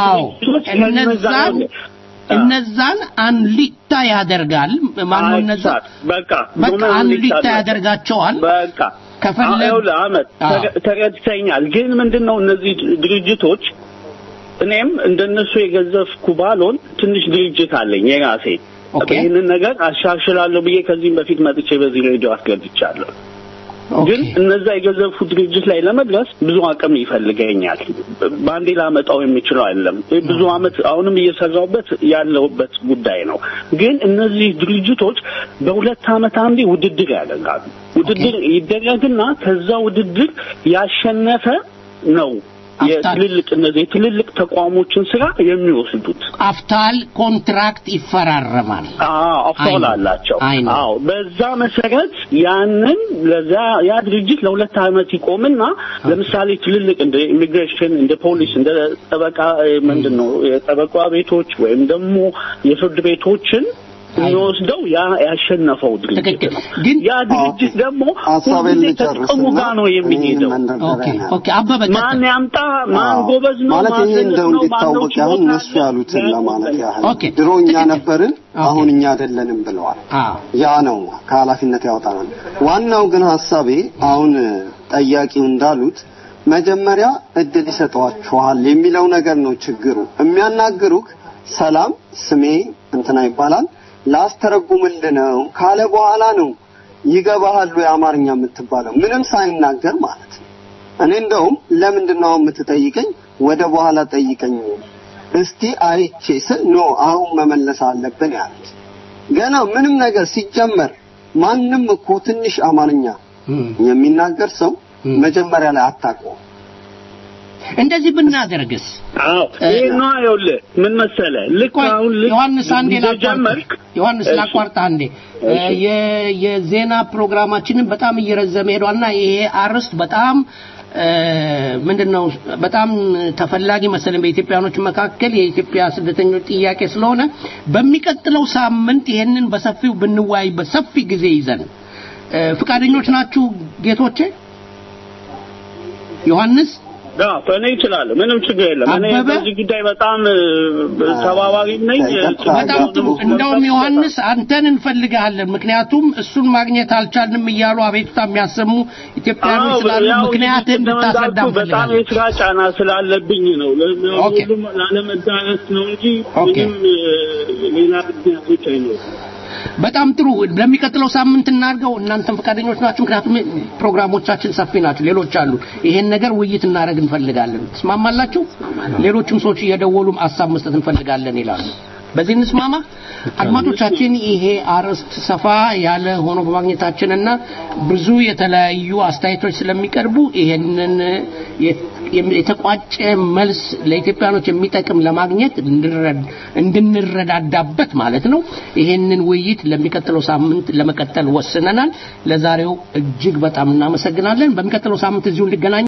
እነዛን እነዛን አንሊታ ያደርጋል ማነው እነዛ በቃ በቃ አንሊታ ያደርጋቸዋል በቃ ከፈለግ አመት ተረድተኛል ግን ምንድነው እነዚህ ድርጅቶች እኔም እንደነሱ የገዘፍኩ ባልሆን ትንሽ ድርጅት አለኝ የራሴ ይህንን ነገር አሻሽላለሁ ብዬ ከዚህም በፊት መጥቼ በዚህ ሬዲዮ አስገብቻለሁ ግን እነዛ የገዘፉ ድርጅት ላይ ለመድረስ ብዙ አቅም ይፈልገኛል በአንዴ ላመጣው የሚችለው አይደለም ብዙ አመት አሁንም እየሰራውበት ያለውበት ጉዳይ ነው ግን እነዚህ ድርጅቶች በሁለት አመት አንዴ ውድድር ያደርጋሉ ውድድር ይደረግና ከዛ ውድድር ያሸነፈ ነው የትልልቅ እነዚህ የትልልቅ ተቋሞችን ስራ የሚወስዱት አፍታል ኮንትራክት ይፈራረማል አፍታል አላቸው አዎ በዛ መሰረት ያንን ለዛ ያ ድርጅት ለሁለት አመት ይቆምና ለምሳሌ ትልልቅ እንደ ኢሚግሬሽን እንደ ፖሊስ እንደ ጠበቃ ምንድን ነው የጠበቃ ቤቶች ወይም ደግሞ የፍርድ ቤቶችን የሚወስደው ያ ያሸነፈው ድርጅት ነው ግን ያ ድርጅት ደግሞ ሁልጊዜ ከጥቅሙ ጋር ነው የሚሄደው ማን ያምጣ ማን ጎበዝ ነው ማለት ይሄ እንደው እንዲታወቅ አሁን እነሱ ያሉትን ለማለት ያህል ድሮ እኛ ነበርን አሁን እኛ አይደለንም ብለዋል ያ ነው ከኃላፊነት ያወጣናል ዋናው ግን ሀሳቤ አሁን ጠያቂው እንዳሉት መጀመሪያ እድል ይሰጠዋችኋል የሚለው ነገር ነው ችግሩ የሚያናግሩክ ሰላም ስሜ እንትና ይባላል ላስተረጉምልህ ነው ካለ በኋላ ነው ይገባሃል የአማርኛ የምትባለው ምንም ሳይናገር ማለት ነው እኔ እንደውም ለምንድን ነው የምትጠይቀኝ ወደ በኋላ ጠይቀኝ እስቲ አይቼ ስል ኖ አሁን መመለስ አለብን ያሉት ገና ምንም ነገር ሲጀመር ማንም እኮ ትንሽ አማርኛ የሚናገር ሰው መጀመሪያ ላይ አታውቀውም እንደዚህ ብናደርግስ? አዎ ይሄ ነው ይኸውልህ፣ ምን መሰለህ ልክ አሁን ልክ ዮሐንስ አንዴ ጀመርክ ዮሐንስ ላቋርጣ አንዴ የዜና ፕሮግራማችንን በጣም እየረዘመ ሄዷልና ይሄ አርዕስት በጣም ምንድነው በጣም ተፈላጊ መሰለኝ በኢትዮጵያኖች መካከል የኢትዮጵያ ስደተኞች ጥያቄ ስለሆነ በሚቀጥለው ሳምንት ይሄንን በሰፊው ብንወያይበት ሰፊ ጊዜ ይዘን ፍቃደኞች ናችሁ ጌቶቼ? ዮሐንስ እኔ እችላለሁ። ምንም ችግር የለም። እኔ በዚህ ጉዳይ በጣም ተባባሪ ነኝ። በጣም ጥሩ። እንደውም ዮሐንስ አንተን እንፈልጋለን። ምክንያቱም እሱን ማግኘት አልቻልንም እያሉ አቤቱታ የሚያሰሙ ኢትዮጵያኖች ስላሉ ምክንያት እንድታስረዳ በጣም የስራ ጫና ስላለብኝ ነው። ሁሉም ላለመዳረስ ነው እንጂ ምንም ሌላ ምክንያቶች አይኖሩም። በጣም ጥሩ። ለሚቀጥለው ሳምንት እናድርገው። እናንተም ፈቃደኞች ናችሁ? ምክንያቱም ፕሮግራሞቻችን ሰፊ ናቸው፣ ሌሎች አሉ። ይሄን ነገር ውይይት እናደርግ እንፈልጋለን። ትስማማላችሁ? ሌሎችም ሰዎች እየደወሉ ሀሳብ መስጠት እንፈልጋለን ይላሉ። በዚህ እንስማማ። አድማጮቻችን ይሄ አርዕስት ሰፋ ያለ ሆኖ በማግኘታችንና ብዙ የተለያዩ አስተያየቶች ስለሚቀርቡ ይሄንን የተቋጨ መልስ ለኢትዮጵያኖች የሚጠቅም ለማግኘት እንድንረዳዳበት ማለት ነው። ይሄንን ውይይት ለሚቀጥለው ሳምንት ለመቀጠል ወስነናል። ለዛሬው እጅግ በጣም እናመሰግናለን። በሚቀጥለው ሳምንት እዚሁ እንገናኝ።